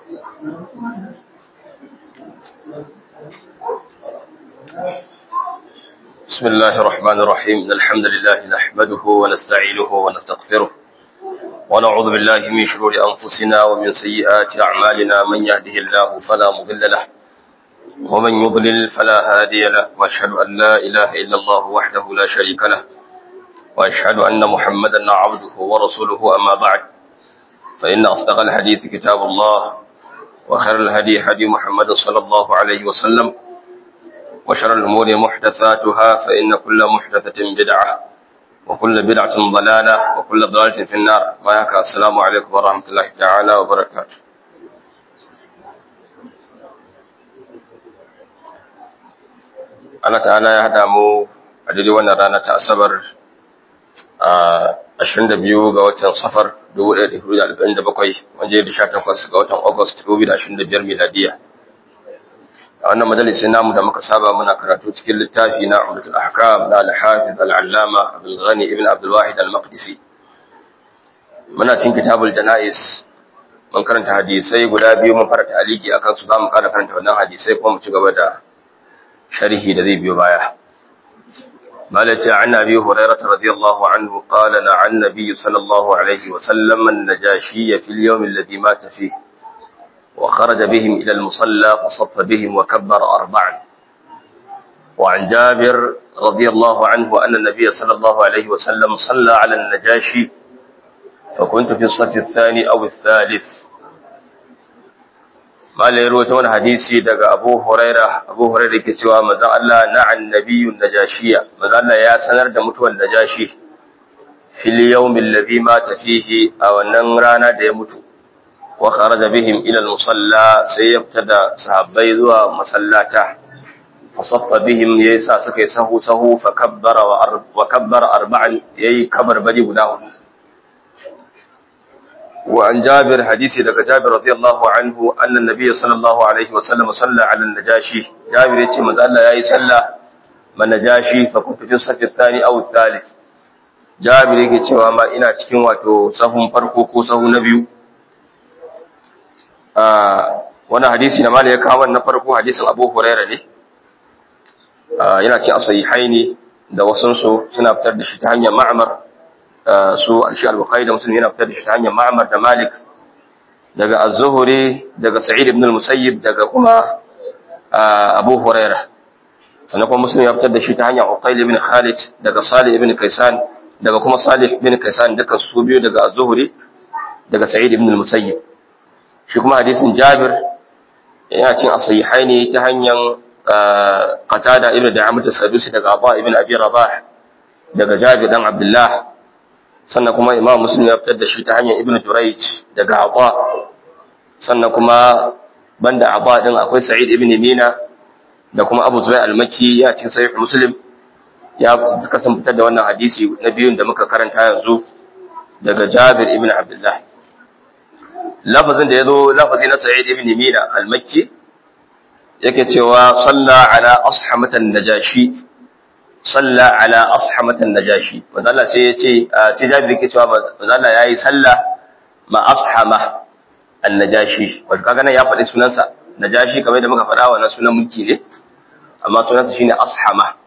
بسم الله الرحمن الرحيم إن الحمد لله نحمده ونستعينه ونستغفره ونعوذ بالله من شرور أنفسنا ومن سيئات أعمالنا من يهده الله فلا مضل له ومن يضلل فلا هادي له وأشهد أن لا إله إلا الله وحده لا شريك له وأشهد أن محمدا عبده ورسوله أما بعد فإن أصدق الحديث كتاب الله وخير الهدي هدي محمد صلى الله عليه وسلم وشر الأمور محدثاتها فإن كل محدثة بدعة وكل بدعة ضلالة وكل ضلالة في النار وياك السلام عليكم ورحمة الله تعالى وبركاته Allah ta'ala ya haɗa mu a daidai wannan rana ta Asabar a 22 ga watan Safar 1447 wanda ya da 18 ga watan August 2025 miladiya. a wannan majalisin namu da muka saba muna karatu cikin littafi na Umdatul Ahkam na Al-Hafiz Al-Allama Abdul Ghani ibn Abdul Wahid Al-Maqdisi muna cikin kitabul Janais mun karanta hadisai guda biyu mun fara ta'aliki akan su zamu ƙara karanta wannan hadisai kuma mu ci gaba da sharhi da zai biyo baya مالك عن أبي هريرة رضي الله عنه قال عن النبي صلى الله عليه وسلم النجاشي في اليوم الذي مات فيه وخرج بهم إلى المصلى فصف بهم وكبر أربعا وعن جابر رضي الله عنه أن النبي صلى الله عليه وسلم صلى على النجاشي فكنت في الصف الثاني أو الثالث ما ليروتون حديثي دقى أبو هريرة أبو هريرة كتوى مزا الله نع النبي النجاشية مزا الله يا سنر دمتوى النجاشي في اليوم الذي مات فيه أو النغرانا ديمتو وخرج بهم إلى المصلى سيبتدى صحابي ذو مسلاته فصف بهم يسا سكي سهو سهو فكبر وأرب وكبر أربعا يي كبر بدي بداه وعن جابر حديث لك جابر رضي الله عنه أن النبي صلى الله عليه وسلم صلى على النجاشي جابر يتي من الله يا صلى من نجاشي فكنت في الصف الثاني أو الثالث جابر yake cewa ma ina cikin wato sahun farko ko sahun na biyu wani hadisi na mali ya kawo na farko hadisin abu huraira ne yana ce a sahihaini da wasunsu suna fitar da shi ta hanyar ma'amar su alshi al-bukhari da musulmi yana fitar da shi ta hanyar ma'amar da malik daga az-zuhri daga sa'id ibn al-musayyib daga kuma abu huraira sannan kuma musulmi ya fitar da shi ta hanyar uqayl ibn khalid daga salih ibn kaisan daga kuma salih ibn kaisan duka su biyu daga az-zuhri daga sa'id ibn al-musayyib shi kuma hadisin Jabir yana cin asahihai ne ta hanyar Qatada ibn Da'amat as-Sadusi daga Abu ibn Abi Rabah daga Jabir dan Abdullah sannan kuma Imam Muslim ya fitar da shi ta hanyar Ibn Jurayj daga Abu sannan kuma banda Abu din akwai Sa'id ibn Mina da kuma Abu Zubair al-Makki ya cin Sahih Muslim ya kasan fitar da wannan hadisi na biyun da muka karanta yanzu daga Jabir ibn Abdullah lafazin da ya zo lafazi na sa'id ibn mina al-makki yake cewa salla ala ashamatan najashi salla ala ashamatan najashi wanda Allah sai ya ce sai Jabir yake cewa wanda Allah yayi salla ma ashama an-najashi wanda kaga nan ya faɗi sunansa najashi kamar da muka faɗa wannan sunan mulki ne amma sunansa shine ashama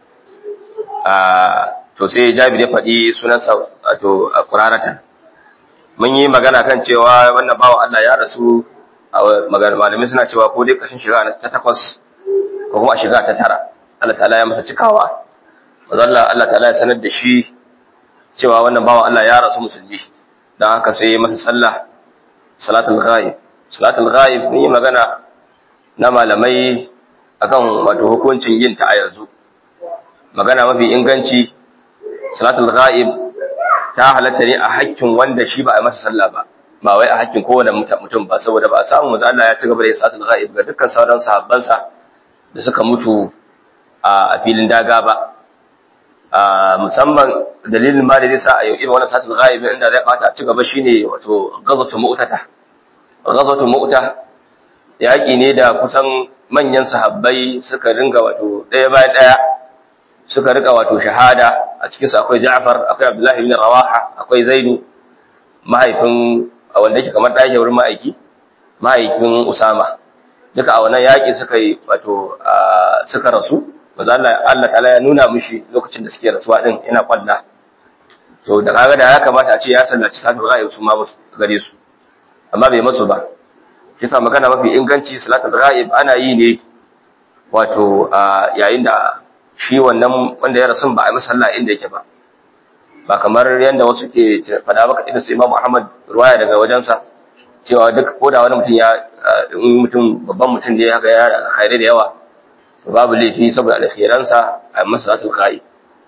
to sai Jabir ya faɗi sunansa to quraratan mun yi magana kan cewa wannan bawa Allah ya rasu malamai suna cewa ko dai kashin shiga ta takwas ko kuma a shiga ta tara Allah ta'ala ya masa cikawa wazalla Allah ta'ala ya sanar da shi cewa wannan bawa Allah ya rasu musulmi don haka sai ya masa sallah salatul ghaib salatul ghaib mun yi magana na malamai akan wato hukuncin yin ta a yanzu magana mafi inganci salatul ghaib ta halatta ne a hakkin wanda shi ba a masa sallah ba ba wai a hakkin kowane mutum ba saboda ba a samu maza Allah ya ci gaba da isatul ghaib ga dukkan sauran sahabbansa da suka mutu a filin daga ba musamman dalilin ma da zai sa a yau irin wannan satul ghaib inda zai kawata a ci gaba shine wato ghazwatu mu'tata ghazwatu mu'ta yaki ne da kusan manyan sahabbai suka ringa wato ɗaya bayan ɗaya suka rika wato shahada a cikinsu akwai Ja'far akwai Abdullahi ibn Rawaha akwai Zaidu mahaifin wanda yake kamar ɗaya wurin ma'aiki mahaifin Usama duka a wannan yaƙi suka yi wato suka rasu maza Allah Allah ta'ala ya nuna mishi lokacin da suke rasuwa din yana kwalla to da kaga da ya kamata a ce ya sallaci salatul ghaib su ma musu gare su amma bai musu ba kisa magana mafi inganci salatul ghaib ana yi ne wato yayin da shi wannan wanda ya rasu ba a yi masa sallah inda yake ba ba kamar yadda wasu ke fada maka idan su Imam Ahmad ruwaya daga wajensa cewa duk ko da wani mutum ya in mutum babban mutum ne haka ya khaire da yawa to babu laifi saboda alkhairansa a masa salatul ghaib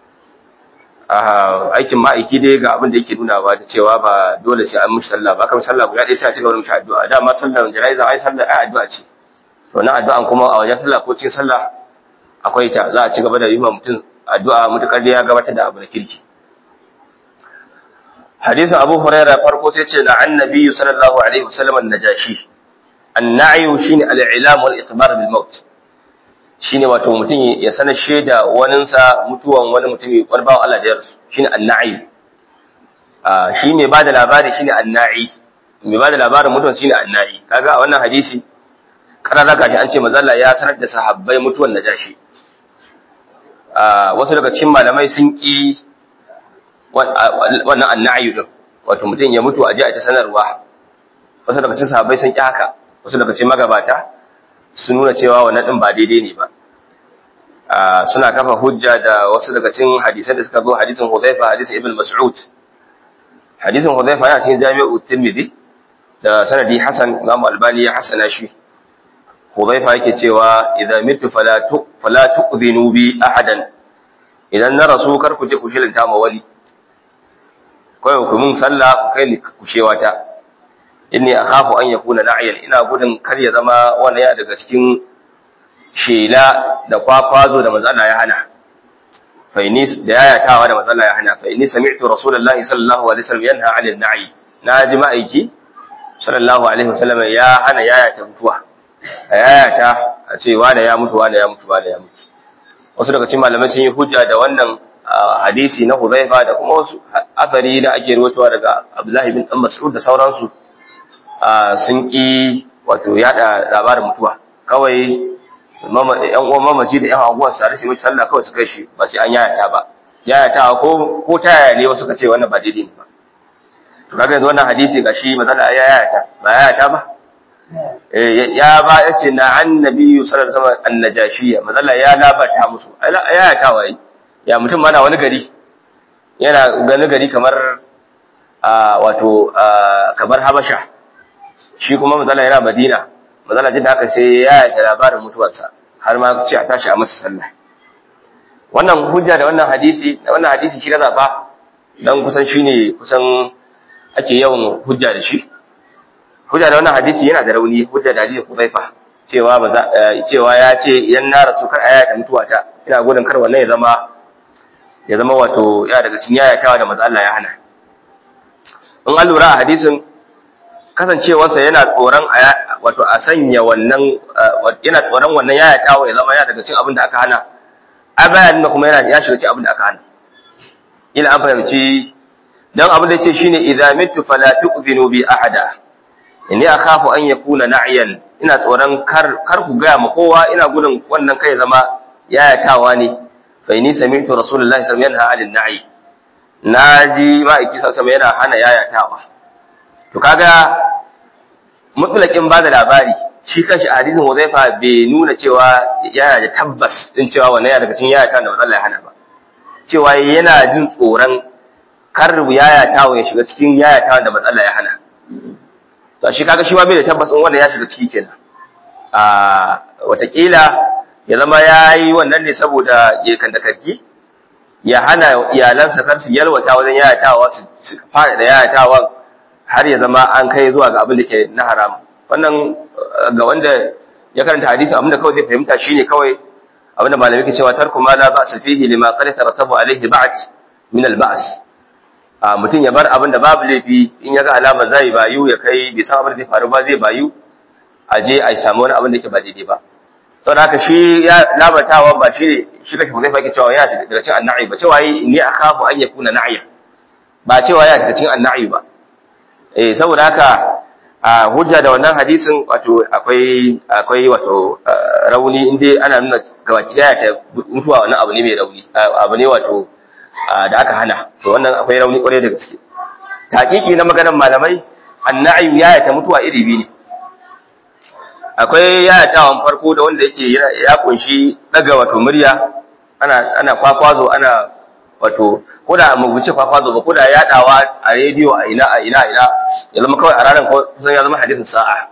aikin ma'aiki dai ga abin da yake nuna ba da cewa ba dole sai an mishi sallah ba kamar sallah guda ɗaya sai a cigaba da mishi addu'a dama sallar jana'iza ai sallar ai addu'a ce to na addu'an kuma a wajen sallah ko cikin sallah akwai ta za a ci gaba da yi ma mutum addu'a mutukar da ya gabatar da abu da kirki hadisin abu huraira farko sai ce na annabi sallallahu alaihi wasallam an-najashi an-na'yu shine al-i'lam wal ikhbar bil maut shine wato mutum ya sanar shaida waninsa mutuwan wani mutumi wani bawan Allah da ya rasu shine an-na'i shi mai bada labari shine an-na'i mai bada labarin mutuwan shine an-na'i kaga a wannan hadisi karara gashi an ce mazalla ya sanar da sahabbai mutuwan najashi wasu daga cikin malamai sun ki wannan an-na'i din wato mutum ya mutu a ji a ta sanarwa wasu daga cikin sahabbai sun ki haka wasu daga cikin magabata sun nuna cewa wannan din ba daidai ne ba suna kafa hujja da wasu daga cikin hadisan da suka zo hadisin Hudhaifa hadisin Ibn Mas'ud hadisin Hudhaifa yana cikin Jami'u Tirmidhi da sanadi Hasan Imam Albani ya hasana shi Hudhaifa yake cewa idza mitu fala tu fala tu'dhinu bi ahadan idan na rasu kar ku je ku shirinta ma wani kai ku mun sallah ku kai ni ku shewata inni akhafu an yakuna na'iyan ina gudun kar ya zama wannan ya daga cikin shela da kwakwazo da manzo Allah ya hana fa inni da yayatawa da manzo Allah ya hana fa inni sami'tu rasulullahi sallallahu alaihi wasallam yanha 'anil na'i na ji ma'aiki sallallahu alaihi wasallam ya hana yayata mutuwa a yayata a ce wanda ya mutu wanda ya mutu wanda ya mutu wasu daga cikin malamai sun yi hujja da wannan hadisi na Hudhaifa da kuma wasu athari da ake rawaitowa daga Abdullah bin Mas'ud da sauransu sun ƙi wato yada labarin mutuwa kawai yan uwan mamaci da yan aguwan sare su mace sallah kawai su kai shi ba sai an yayata ba yayata ko ko ta yaya ne wasu ka ce wannan ba daidai ne ba to kaga yanzu wannan hadisi gashi mazala ya yayata ba yayata ba ya ba ya ce na annabi sallallahu alaihi wasallam annajashiya mazala ya labata musu yayata wai ya mutum mana wani gari yana gani gari kamar wato kamar habasha shi kuma mazala yana madina mazala jin da aka sai ya yi labarin mutuwarsa har ma ce a tashi a masa sallah wannan hujja da wannan hadisi da wannan hadisi shi na zaba dan kusan shine kusan ake yawan hujja da shi hujja da wannan hadisi yana da rauni hujja da hadisi Hudhaifa cewa ba cewa ya ce idan na rasu kar ayata mutuwata ina gudun kar wannan ya zama ya zama wato ya daga cikin yayatawa da manzo Allah ya hana in an lura a hadisin kasancewarsa yana tsoron wato a sanya wannan yana tsoron wannan yaya tawo ya zama ya daga cikin abin da aka hana a bayanin da kuma yana ya shiga cikin abin da aka hana ila an fahimci dan abin da yace shine idza mitu fala tu'zinu bi ahada inni akhafu an yakuna na'iyan ina tsoron kar kar ku ga ma kowa ina gudun wannan kai zama yaya tawa ne fa inni sami'tu rasulullahi sallallahu alaihi wasallam yanha 'anil na'i naji ma'aiki sallallahu alaihi yana hana yayatawa to kaga mutlaqin ba da labari shi kanshi a hadisin Hudhaifa bai nuna cewa yana da tabbas din cewa wannan ya daga cikin yayata da Allah ya hana ba cewa yana jin tsoron kar yayata ya shiga cikin yayata da Allah ya hana to shi kaga shi ma bai da tabbas in wannan ya shiga ciki kenan a watakila ya zama yayi wannan ne saboda ya kanda karki ya hana iyalansa kar su yalwata wajen yayatawa su fara da yayatawa har ya zama an kai zuwa ga abin da ke na haram wannan ga wanda ya karanta hadisi abin da kawai zai fahimta shine kawai abin da malamai ke cewa tarku ma la ba'sa fihi lima qad tarattabu alayhi ba'd min al-ba's a mutum ya bar abin da babu laifi in ya ga alama zai bayu ya kai bai san abin da zai faru ba zai bayu a je a samu wani abin da ke ba daidai ba saboda haka shi ya labatawa ba shi shi kake zai fake cewa yana daga cikin anna'i ba cewa ni akhafu an yakuna na'iya ba cewa yana daga cikin anna'i ba eh saboda haka a hujja da wannan hadisin wato akwai akwai wato rauni inda ana nuna gabaki daya ta mutuwa wannan abu ne mai rauni abu ne wato da aka hana to wannan akwai rauni kwarai da gaske taƙiƙi na maganar malamai anna'i ya ta mutuwa iri biyu ne akwai yayatawan farko da wanda yake ya kunshi daga wato murya ana ana kwakwazo ana wato ko da mu wuce kwakwazo ba ko da yadawa a rediyo a ina a ina ina ya zama kawai a ranar kusan ya zama hadisin sa'a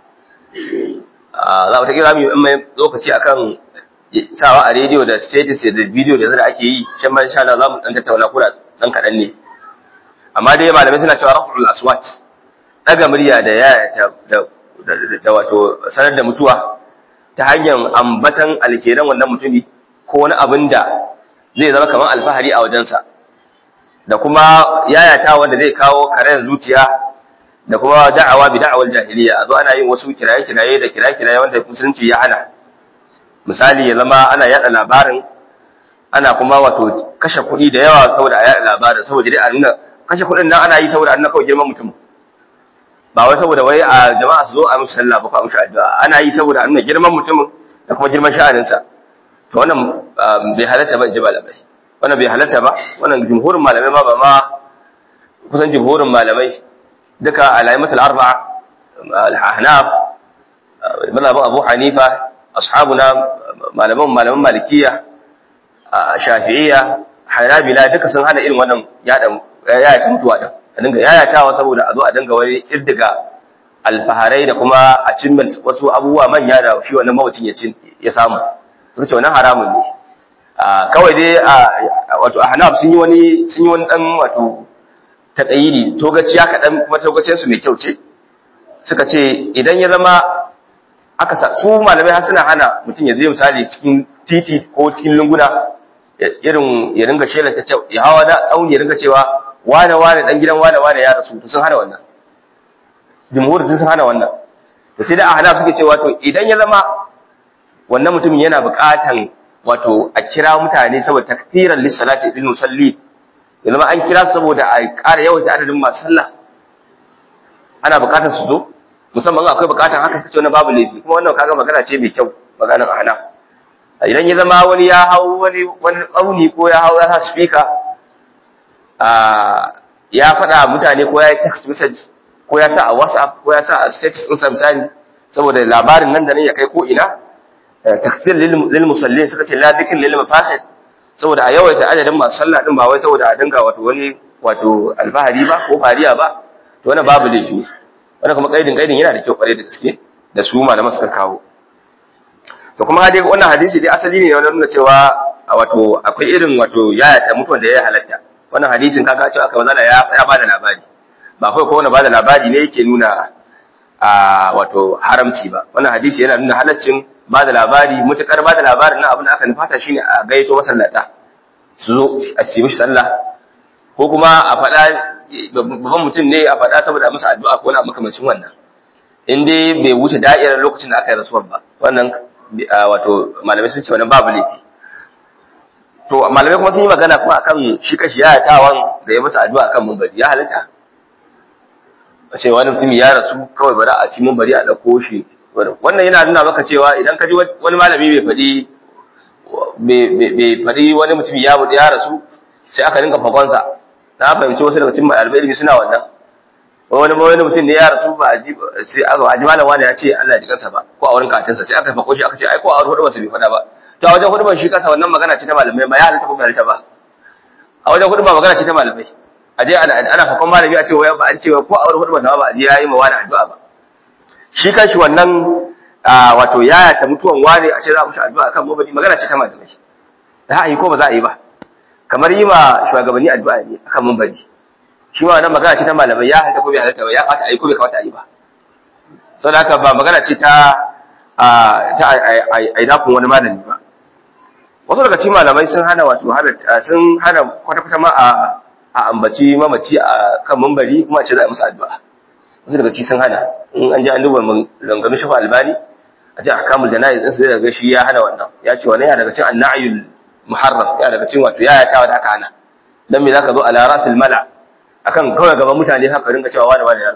za ta kira mu mai lokaci akan sawa a rediyo da status da video da zai ake yi shan ma insha Allah za mu dan tattauna ko dan kadan ne amma dai malamai suna cewa raful aswat daga murya da yaya da da wato sanar da mutuwa ta hanyar ambatan alkeran wannan mutumi ko wani abin da zai zama kamar alfahari a wajensa da kuma yayata wanda zai kawo karen zuciya da kuma da'awa bi da'awar jahiliya a zo ana yin wasu kiraye-kiraye da kiraye-kiraye wanda musulunci ya hana misali ya zama ana yada labarin ana kuma wato kashe kuɗi da yawa saboda a yada labarin saboda dai a nuna kashe kuɗin nan ana yi saboda a nuna kawai girman mutum ba wai saboda wai a jama'a su zo a musu sallah ba ko a musu addu'a ana yi saboda a nuna girman mutumin da kuma girman sha'aninsa to wannan bai halatta ba in ji malamai wannan bai halatta ba wannan jumhurin malamai ma ba ma kusan jumhurin malamai duka alaimatul arba'a al-ahnaf mazhabin abu hanifa ashabuna malaman malaman malikiya shafi'iyya hanabila duka sun hana irin wannan yada yaya mutuwa din a dinga yayatawa saboda a zo a dinga wani kirdiga alfaharai da kuma a cimma wasu abubuwa manya da shi wannan mawacin ya ya samu sun ce wannan haramun ne kawai dai wato ahnaf sun yi wani sun yi wani dan wato taƙayiri togaciya kaɗan kuma togaciyar su mai kyau ce suka ce idan ya zama aka sa su malamai har suna hana mutum ya zai misali cikin titi ko cikin lunguna irin ya ringa shelar ta ya hawa da tsauni ya ringa cewa wane wane dan gidan wane wane ya rasu to sun hana wannan jumhur sun hana wannan to sai da ahnaf suke cewa to idan ya zama wannan mutumin yana buƙatan wato a kira mutane saboda takfiran lissalati lil musalli ya zama an kira saboda a ƙara yawaita adadin masu sallah ana buƙatar su zo musamman akwai buƙatar haka kace wani babu laifi kuma wannan kaga magana ce mai kyau maganar ahna idan ya zama wani ya hau wani wani tsauni ko ya hau ya sa speaker a ya faɗa mutane ko ya yi text message ko ya sa a whatsapp ko ya sa a status ɗin misali saboda labarin nan da nan ya kai ko ina takfir lil musallin suka ce la dhikr lil mafahid saboda a yawaita adadin masu sallah din ba wai saboda a dinga wato wani wato alfahari ba ko fariya ba to wannan babu laifi wannan kuma kaidin kaidin yana da kyau kware da gaske da su malaman suka kawo to kuma dai wannan hadisi dai asali ne wannan nuna cewa wato akwai irin wato yayata mutuwan da ya halatta wannan hadisin kaga cewa aka manzala ya ya bada labari ba kai ko wani bada labari ne yake nuna a wato haramci ba wannan hadisi yana nuna halaccin ba da labari mutukar ba da labarin nan abin da aka nufata shine a gaito masallata su zo a ci mishi sallah ko kuma a faɗa babban mutum ne a faɗa saboda masa addu'a ko na makamancin wannan in dai bai wuce da'irar lokacin da aka yi rasuwar ba wannan wato malamai sun ce wannan babu laifi to malamai kuma sun yi magana kuma akan shi kashi ya tawan da ya masa addu'a akan mumbari ya halitta a ce wani mutum ya rasu kawai bari a ci mumbari a ɗauko shi wannan yana nuna maka cewa idan ka ji wani malami bai faɗi bai faɗi wani mutum ya buɗe ya rasu sai aka rinka fakonsa na fahimci wasu daga cikin ɗalibai ilimi suna wannan wani wani mutum ne ya rasu ba a ji sai aka ji malam wani ya ce Allah ya ji kansa ba ko a wurin katinsa sai aka fako shi aka ce ai ko a wurin hudu bai faɗa ba to a wajen hudu shi kansa wannan magana ce ta malamai ba ya halitta ko bai halitta ba a wajen hudu magana ce ta malamai a je ana fakon malami a ce wai ba an ce ko a wurin hudu ba ba a ji yayi ma wani addu'a ba shi kanshi wannan wato yaya ta mutuwan wane a ce za mu shi addu'a kan mabadi magana ce ta malamai za a yi ko ba za a yi ba kamar yi ma shugabanni addu'a ne akan mabadi shi ma wannan magana ce ta malamai ya halatta ko bai halatta ba ya kamata a yi ko bai kamata a yi ba saboda haka ba magana ce ta ta a dafin wani malami ba wasu daga cikin malamai sun hana wato sun hana kwata-kwata ma a ambaci mamaci a kan mambari kuma a ce za a musu addu'a wasu daga ci sun hana in an ji an duba langamin shafa albani a ce ahkamul jana'iz din sai daga shi ya hana wannan ya ce wannan yana daga cikin annayul muharram yana daga cikin wato yaya tawa da aka hana dan me zaka zo ala rasil mala akan kawai gaban mutane haka ringa cewa wani wani ya rasu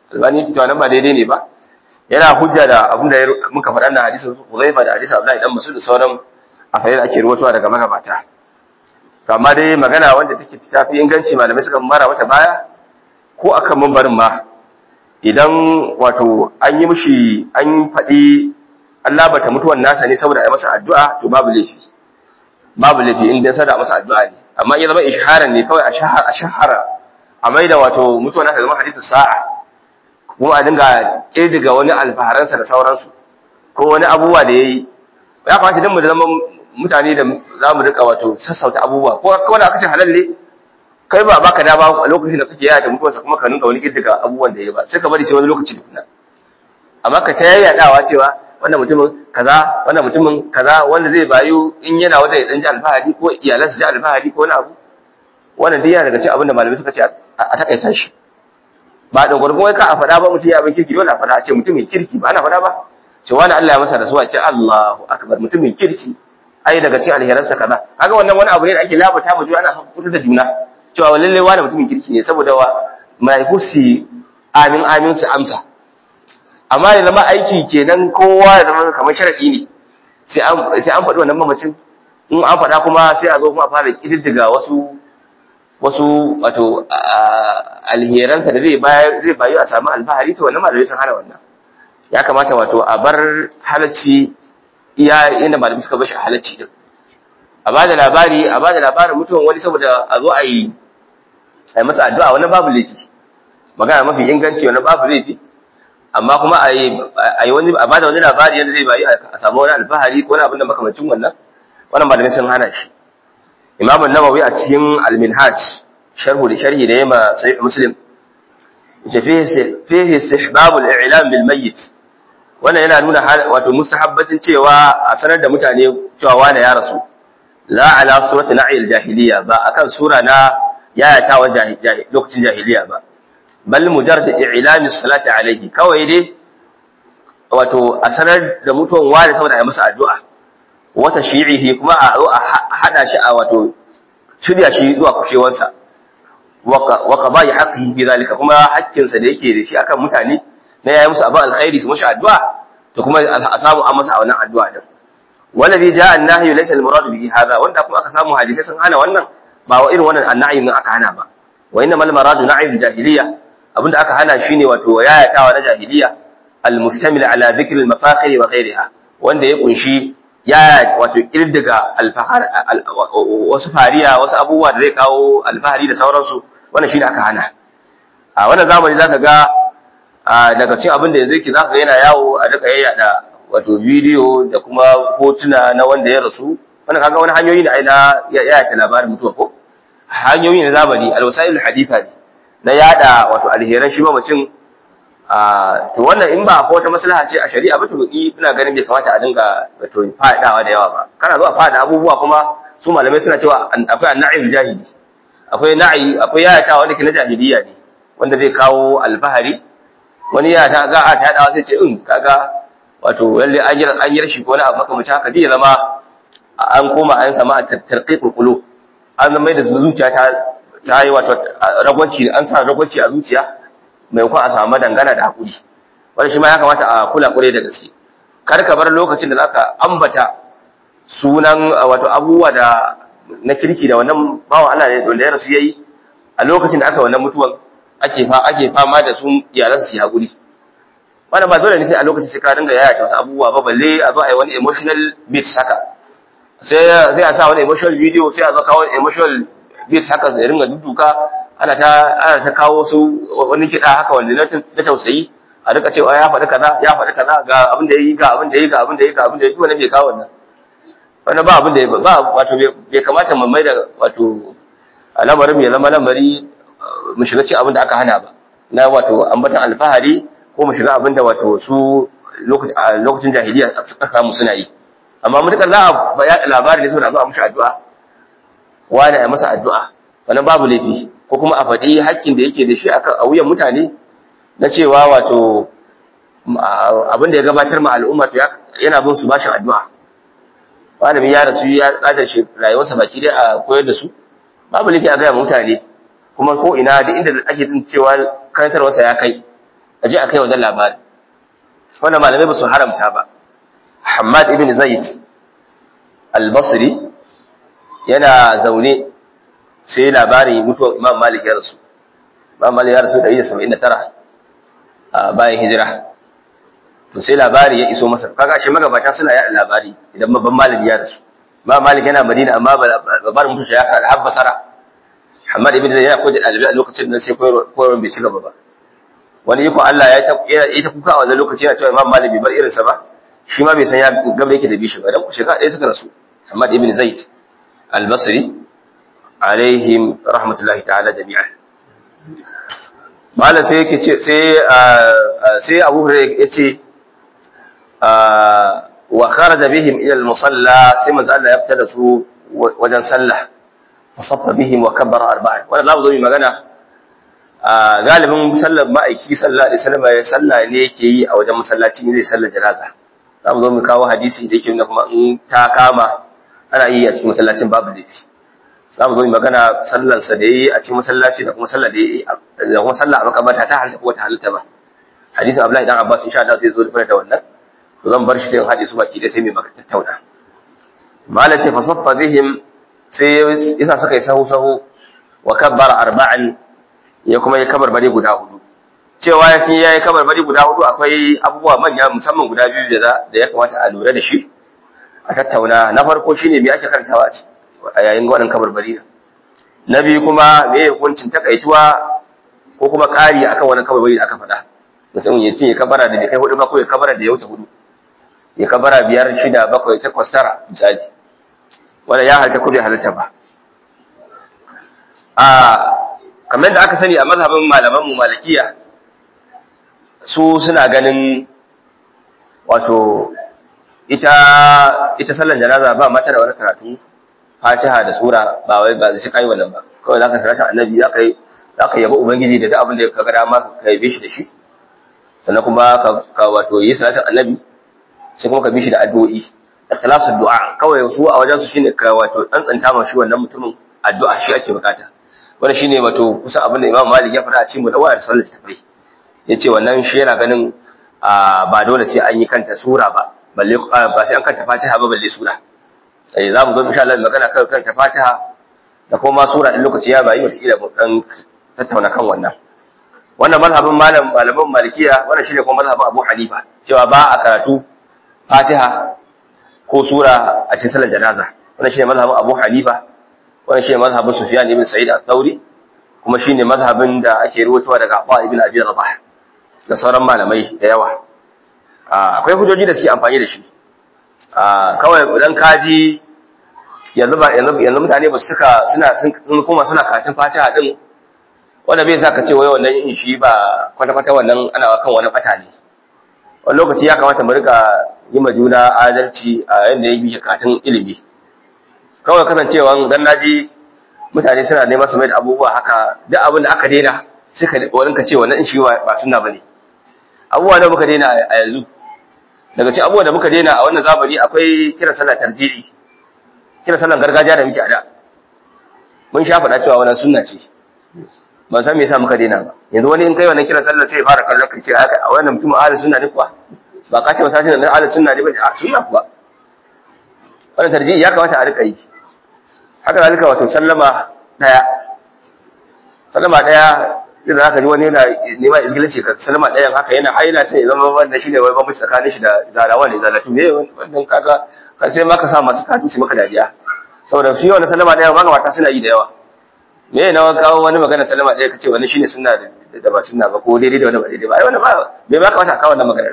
albani yake cewa nan ba daidai ne ba yana hujja da abin da muka faɗa na hadisin Huzaifa da hadisin Abdullahi dan Mas'ud da sauran afayin da ake ruwatowa daga magabata to amma dai magana wanda take fita fi inganci malamai suka mara mata baya ko akan mambarin ma idan wato an yi mishi an faɗi Allah bata mutuwan nasa ne saboda a masa addu'a to babu laifi babu laifi in dai sada masa addu'a ne amma ya zama isharan ne kawai a shahara a shahara a maida wato mutuwan nasa zama hadithu sa'a kuma a dinga kirdiga wani alfaharansa da sauransu ko wani abubuwa da yayi ya kamata dan mu zama mutane da za mu rika wato sassauta abubuwa ko kawai aka ce halal ne kai ba baka da ba a lokacin da kake yaya da mutuwarsa kuma ka ninka wani kirdiga abubuwan da yayi ba sai ka bari sai wani lokaci tukuna amma ka ta yayyadawa cewa wannan mutumin kaza wannan mutumin kaza wanda zai bayu in yana wata ya dan ji alfahari ko iyalansa ji alfahari ko wani abu wannan duk yana daga cikin abin da malamai suka ce a takaita shi ba da gurgun wai ka a faɗa ba mutum ya abin kirki dole a faɗa a ce mutumin kirki ba ana faɗa ba ce wani Allah ya masa rasuwa ce Allahu akbar mutumin kirki ai daga cikin alheransa kaza kaga wannan wani abu ne da ake labata mu juna ana hakuta da juna cewa lalle wani mutumin kirki ne saboda wa malaiku su amin amin su amsa amma ya zama aiki kenan kowa ya zama kamar sharadi ne sai an sai an faɗi wannan mamacin in an faɗa kuma sai a zo kuma a fara kididdiga wasu wasu wato alheransa da zai bayar zai bayu a samu alfahari to wannan malamai sun hana wannan ya kamata wato a bar halacci iya inda malamai suka bashi halacci din a bada labari a bada labarin mutuwan wani saboda a zo a yi a yi masa addu'a wannan babu laifi magana mafi inganci wannan babu laifi amma kuma a yi wani a bada wani labari yadda zai bayu a samu wani alfahari ko wani abin da makamacin wannan wannan malamai sun hana shi imam an-nawawi a cikin al-minhaj sharhu da sharhi da yema sahih muslim yace fihi fihi istihbab al-i'lam bil mayyit wannan yana nuna wato mustahabbatin cewa a sanar da mutane cewa wani ya rasu la ala surati na'il jahiliya ba akan sura na yayatawa lokacin jahiliya ba bal mujarrad i'lam as-salati alayhi kawai dai wato a sanar da mutuwan wani saboda a yi masa addu'a wata shi'ihi kuma a zo a hada shi a wato shirya shi zuwa kushewarsa wa qada'i haqqihi fi zalika kuma haƙƙinsa da yake da shi akan mutane na yayi musu abin alkhairi su mashi addu'a to kuma a samu an masa a wannan addu'a din wallazi ja'a an-nahyu laysa al-murad bihi hadha wanda kuma aka samu hadisi sun hana wannan ba wa irin wannan annahi din aka hana ba wa inna mal maradu na'i jahiliya abinda aka hana shine wato yayatawa na jahiliya al-mustamil ala dhikr al-mafakhir wa ghayriha wanda ya kunshi ya wato kirdiga alfahar wasu fariya wasu abubuwa da zai kawo alfahari da sauransu wannan shine aka hana a wannan zamani zaka ga daga cikin abin da yanzu yake zaka ga yana yawo a duka yayyada wato bidiyo da kuma hotuna na wanda ya rasu wannan kaga wani hanyoyi ne ai na yayata labarin mutuwa ko hanyoyi na zamani alwasailul haditha ne na yada wato alheran shi mamacin to wannan in ba ko wata maslaha ce a shari'a ba to ni ina ganin bai kamata a dinga wato fadawa da yawa ba kana zuwa fada abubuwa kuma su malamai suna cewa akwai anna'il jahili akwai na'i akwai yayata wanda ke na jahiliya ne wanda zai kawo alfahari wani ya ta ga ta yadawa sai ce in kaga wato lalle an yi an yi rashi ko wani abu kamar haka zai zama an koma an samu a tarqiqul qulub an zama da zuciya ta ta yi wato ragwanci an sa ragwanci a zuciya maimakon a samu dangana da hakuri wanda shi ma ya kamata a kula kure da gaske kar ka bar lokacin da zaka ambata sunan wato abubuwa da na kirki da wannan bawan Allah ne wanda ya rasu yayi a lokacin da aka wannan mutuwan ake fa ake fama da su iyalan su hakuri wannan ba dole ne sai a lokacin sai ka dinga yaya ta wasu abubuwa ba balle a zo a yi wani emotional beat haka sai sai a sa wani emotional video sai a zo kawo emotional beat haka sai ringa duduka ana ta ana ta kawo su wani kiɗa haka wanda na tausayi a rika cewa ya faɗi kaza ya faɗi kaza ga abin da yayi ga abin da yayi ga abin da yayi ga abin da yayi wannan bai kawo wannan wannan ba abin da ba wato bai kamata mu mai da wato al'amarin mai zama lamari mu shiga ci abin da aka hana ba na wato ambatan alfahari ko mu shiga abin da wato su lokacin jahiliya suka samu suna yi amma mutukar za a yaɗa labari ne saboda zo a mushi addu'a wani a masa addu'a wannan babu laifi ko kuma a faɗi hakkin da yake da shi a wuyan mutane na cewa wato abin da ya gabatar ma al'umma to yana bin su bashin addu'a malami ya rasu ya tsada shi rayuwarsa baki dai a koyar da su babu laifi a gaya mutane kuma ko ina da inda ake jin cewa karantarwarsa ya kai a je a kai wannan labari wannan malamai ba su haramta ba Hamad ibn Zaid al-Basri yana zaune sai labari mutuwar Imam Malik ya rasu Imam Malik ya rasu 179 a bayan hijira to sai labari ya iso masa kaga shi magabata suna yaɗa labari idan babban malami ya rasu Imam Malik yana Madina amma labarin mutuwa ya kada har Basra Hamad ibn Zaid yana koyar da ɗalibai a lokacin da sai koyarwar bai ci gaba ba wani iko Allah ya ta kuka a wannan lokaci yana cewa Imam Malik bai bar irinsa ba shi ma bai san ya gaba yake da bishi ba dan shekara ɗaya suka rasu Hamad ibn Zaid al-Basri alaihim rahmatullahi ta'ala jami'an malam sai yake ce sai sai Abu Hurairah yace wa kharaja bihim ila al-musalla sai manzo Allah ya fita da su wajen sallah fa saffa bihim wa kabbara arba'an wannan lamu zo magana galibin sallar ma'aiki sallallahu alaihi wasallam ya salla ne yake yi a wajen masallaci ne zai sallar janaza za mu zo mu kawo hadisi da yake nuna kuma in ta kama ana yi a cikin masallacin babu laifi za mu zo mu magana sallar sa da yi a cikin masallaci da kuma sallar da yi da kuma sallar a makabarta ta halatta ko ta halatta ba hadisin Abdullahi dan Abbas insha Allah zai zo da da wannan to zan bar shi sai in haɗe su baki da sai mai maka tattauna malam ce fa saffa bihim sai yasa suka yi sahu sahu wa kabbara arba'an ya kuma yi kabarbari guda hudu cewa ya sun yayi kabarbari guda hudu akwai abubuwa manya musamman guda biyu da da ya kamata a lura da shi a tattauna na farko shine me ake karantawa a yayin wannan kabarbari da na biyu kuma me hukuncin takaituwa ko kuma ƙari akan wannan kabarbari da aka faɗa mutum ya ce ya kabara da bai kai hudu ba ko ya kabara da ya wuce hudu ya kabara biyar shida bakwai takwas tara misali wanda ya halitta ko bai halitta ba a kamar da aka sani a mazhabin malaman mu malikiya su suna ganin wato ita ita sallar janaza ba mata da wani karatu fatiha da sura ba wai ba zai kai wannan ba kawai zaka sarata annabi zaka yi zaka yaba ubangiji da duk abin da ka ga dama ka yabe shi da shi sannan kuma ka, ka wato yi salatin annabi sai kuma ka bi shi da addu'o'i ikhlasu du'a kawai su a wajen su shine ka wato tsantsanta ma shi wannan mutumin addu'a shi ake bukata wannan shine wato kusan abin da Imam Malik ya faɗa a cikin mudawwar da sallar tafai yace wannan shi yana ganin ba dole sai an yi kanta sura ba balle ba sai an kanta Fatiha ba balle sura eh za mu zo insha Allah magana kan kanta Fatiha da kuma sura din lokaci ya bayi wata ila mu dan tattauna kan wannan wannan mazhabin malam malaman malikiya wannan shine kuma mazhabin Abu Hanifa cewa ba a karatu Fatiha ko sura a cikin sallar janaza wannan shine mazhabin Abu Hanifa wannan shine mazhabin Sufyan ibn Sa'id al-Thawri kuma shine mazhabin da ake ruwatowa daga Abu ibn Abi Rabah da sauran malamai da yawa akwai hujjoji da suke amfani da shi kawai idan kaji yanzu ba yanzu mutane ba su suka suna sun kuma suna karatun Fatiha din wanda bai sa ka ce wai wannan yin shi ba kwata-kwata wannan ana kan wani bata ne wani lokaci ya kamata mu rika yi ma juna adalci a yadda ya bi karatun ilimi kawai kasancewa dan naji mutane suna neman su mai da abubuwa haka duk abin da aka daina sai ka wani ka ce wannan shi ba sunna bane abubuwa da muka daina a yanzu daga cikin abubuwa da muka daina a wannan zamani akwai kiran sallar tarjihi kiran sallar gargajiya da muke a da mun sha faɗa cewa wannan sunna ce ban san me yasa muka daina ba yanzu wani in kai wannan kiran sallar sai ya fara kallon kai ce a wannan mutum ahli sunna ne kuwa ba ka ce wata shi da ahli sunna ne ba a sunna kuwa wannan tarjihi ya kamata a rika yi haka zalika wato sallama daya sallama daya idan aka ji wani yana nema izgilanci ka sallama dayan haka yana haila sai zama wanda shine wai bambanci tsakanin shi da zalawa ne zalatu ne wannan kaga ka sai maka sa masu kafin su maka dariya saboda shi wannan sallama daya ma mata suna yi da yawa me ne na kawo wani magana sallama daya kace wannan shine sunna da ba sunna ba ko daidai da wanda ba daidai ba ai wannan ba bai ma kamata kawo wannan magana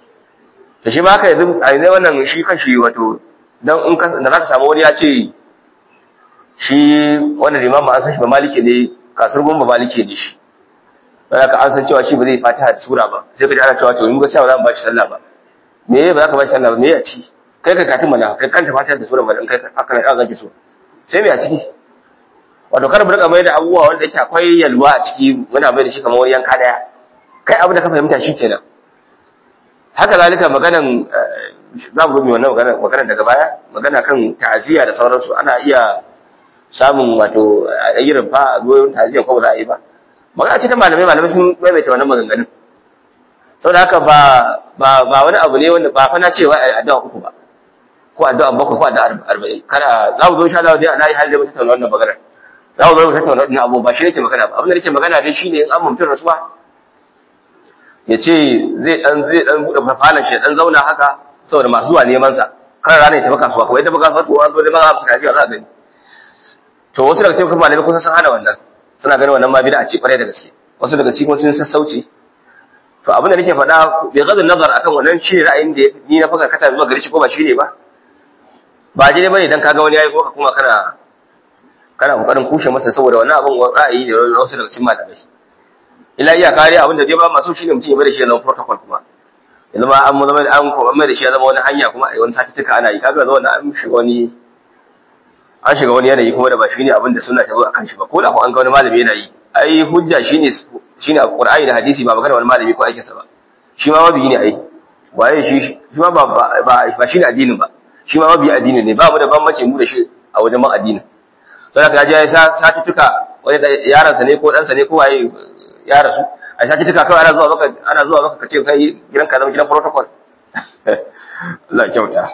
da shi ma haka yanzu a yanzu wannan shi kanshi wato dan in ka da zaka samu wani ya ce shi wannan limamin an san shi ba maliki ne kasar gomba maliki ne shi ba ka an san cewa shi ba zai fatiha da sura ba sai ka ji ana cewa to in ga cewa za mu ba shi sallah ba me ba za ka ba shi sallah ba me ya ci kai ka katin mana kai kanta fatiha da sura ba in kai haka ne zaki so sai me a ciki wato kar mu rika mai da abubuwa wanda yake akwai yalwa a ciki muna mai da shi kamar wani yanka daya kai abu da ka fahimta shi kenan haka zalika maganan za mu zo mu wannan magana magana daga baya magana kan ta'aziyya da sauransu ana iya samun wato ayyukan fa goyon ta'aziyya ko ba za a yi ba magana ce ta malamai malamai sun maimaita wannan maganganun saboda haka ba ba ba wani abu ne wanda ba fa na cewa ai addu'a uku ba ko addu'a bakwai ko addu'a arba'in kada za mu zo insha Allah dai ana yi halin mu tattauna wannan magana za mu zo mu tattauna wannan abu ba shi nake magana ba abin da nake magana dai shine in an mutum rasuwa ya ce zai dan zai dan bude fasalan shi dan zauna haka saboda masu zuwa neman sa kan rana ya tafi kasuwa ko ya tafi kasuwa to an zo da ba za ka za a gani to wasu daga cikin malamai kun san hana wannan suna ganin wannan ma bid'a ce kwarai da gaske wasu daga cikin sun sassauci to abin da nake faɗa bai gadin nazar akan wannan shi ne ra'ayin da ni na faka kata zuwa gari shi ko ba shi ne ba ba je bane dan kaga wani yayi ko ka kuma kana kana kokarin kushe masa saboda wannan abin ra'ayi ne na wasu daga cikin malamai ila iya kare abin da dai ba masu shi ne mutum ya bada shi ya zama protocol kuma ya zama an mu zama an kuma mai da shi ya zama wani hanya kuma a wani satuttuka ana yi kaga zama an shiga wani an shiga wani yanayi kuma da ba shi ne abin da suna ta zo akan shi ba ko da ko an ga wani malami yana yi ai hujja shine shine Qur'ani da hadisi ba magana wani malami ko aikinsa ba shi ma mabiyi ne ai waye shi shi ma ba ba ba shine addinin ba shi ma mabiyi addinin ne ba mu da bambanci mu da shi a wajen man addinin sai ka ji ya sa satuttuka wani yaron sa ne ko dan sa ne ko waye ya rasu a satuttuka kawai ana zuwa maka ana zuwa maka kace kai gidan ka zama gidan protocol Allah kyauta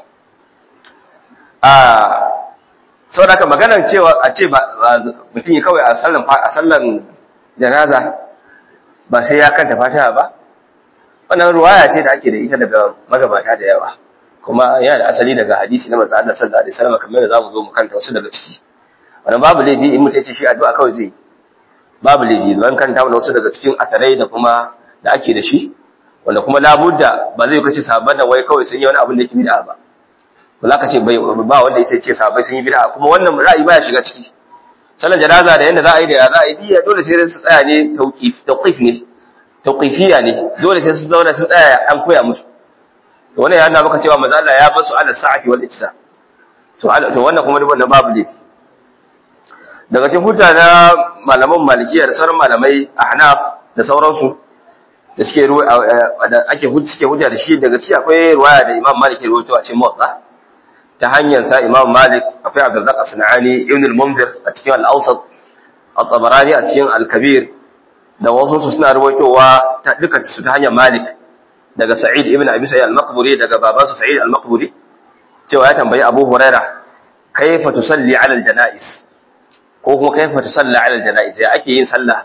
a saboda haka maganar cewa a ce ba mutum ya kawai a sallan a sallan janaza ba sai ya kanta fatiha ba wannan ruwaya ce da ake da ita daga magabata da yawa kuma yana da asali daga hadisi na manzo Allah sallallahu alaihi wasallam kamar da zamu zo mu kanta wasu daga ciki wannan babu laifi in mutum ya ce shi addu'a kawai zai babu laifi don kanta mana wasu daga cikin atarai da kuma da ake da shi wanda kuma labudda ba zai kace sahabban da wai kawai sun yi wani abin da yake bid'a ba ba za ka ce ba wanda ya ce sahabbai sun yi bid'a kuma wannan ra'ayi baya shiga ciki sallar janaza da yanda za a yi da ya za a yi diya dole sai su tsaya ne tauqif tauqif ne tauqifiya ne dole sai su zauna su tsaya an koya musu to wannan yana maka cewa manzo Allah ya basu ala sa'ati wal ijsa to to wannan kuma duk wannan babu laifi daga cikin hujja na malaman malikiya da sauran malamai ahnaf da sauransu da suke ruwa da ake hujja suke hujja da shi daga ciki akwai ruwaya da Imam Malik ya rawaito a cikin Muwatta ta hanyar sa Imam Malik akwai Abdurrazzaq As-Sanani Ibn al-Munzir a cikin Al-Awsat At-Tabarani a cikin Al-Kabir da wasu su suna ruwaitowa ta duka su ta hanyar Malik daga Sa'id ibn Abi Sa'id al-Maqburi daga babansa Sa'id al-Maqburi cewa ya tambayi Abu Huraira kaifa tusalli 'ala al-janaiz ko kuma kaifa tusalli 'ala al-janaiz ya ake yin sallah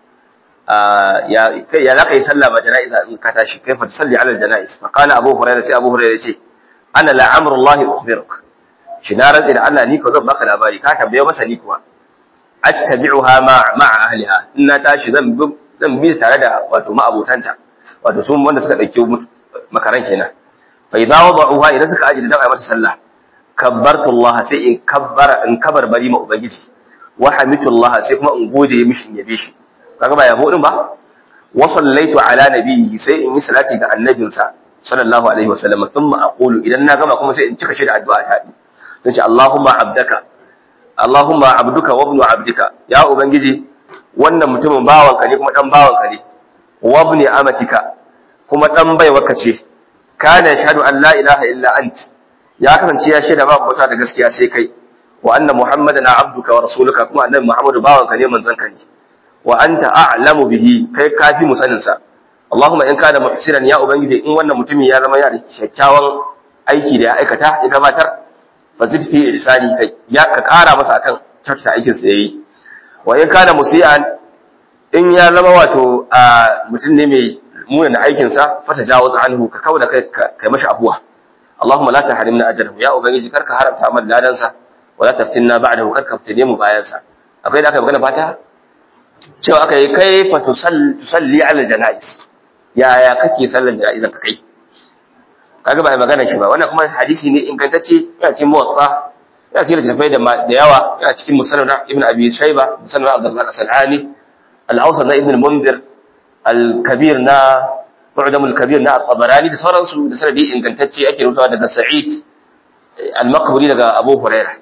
ya kai ya laka yi sallah ba janaiza in ka tashi kaifa tusalli 'ala al-janaiz fa qala Abu Huraira sai Abu Huraira ya ce ana la'amru Allah ukhbiruk shi na rantsi da Allah ni ko zan baka labari ka tambaye masa ni kuwa attabi'uha ma'a ahliha in na tashi zan bi zan bi tare da wato ma'abutanta wato sun wanda suka dauke makaran kenan fa idza wada'uha idan suka ajiye dan ayi mata sallah kabbartu Allah sai in kabbara in kabar bari ma ubangiji wa hamitu Allah sai kuma in gode mishi in yabe shi kaga ba yabo din ba wa sallaitu ala nabiyyi sai in yi salati ga annabinsa sallallahu alaihi wasallam thumma aqulu idan na gama kuma sai in cika shi da addu'a ta sai ce Allahumma abdaka Allahumma abduka wa ibnu abdika ya ubangiji wannan mutumin bawanka ne kuma dan bawanka ne wa ibni amatika kuma dan baiwarka ce kana yashhadu an la ilaha illa ant ya kasance ya shaida babu bauta da gaskiya sai kai wa anna muhammadan abduka wa rasuluka kuma annabi muhammadu bawanka ne manzon ka ne wa anta a'lamu bihi kai kafi mu sanin sa Allahumma in kana muhsinan ya ubangiji in wannan mutumin ya zama ya da kyakkyawan aiki da ya aikata ya gabatar fazid fi ihsani kai ya ka kara masa akan kyautata aikin sa yayi wa in kana musian in ya zama wato mutum ne mai muna aikin sa fata jawaz anhu ka kauda kai kai mashi abuwa Allahumma la tahrimna ajrahu ya ubangiji karka haramta amal ladan sa wa la taftinna ba'dahu karka fitine mu bayan sa akwai da aka magana fata cewa aka yi kai fa tusalli ala janais yaya kake sallan janaizan ka kai kaga ba magana shi ba wannan kuma hadisi ne ingantacce yana cikin muwatta yana cikin littafai da da yawa yana cikin musannad ibn abi shayba musannad abdurrahman as-sanani al-awsat na ibn al-munzir al-kabir na mu'jam al-kabir na at-tabarani da sauransu da sanadi ingantacce ake rutawa daga sa'id al-maqburi daga abu hurairah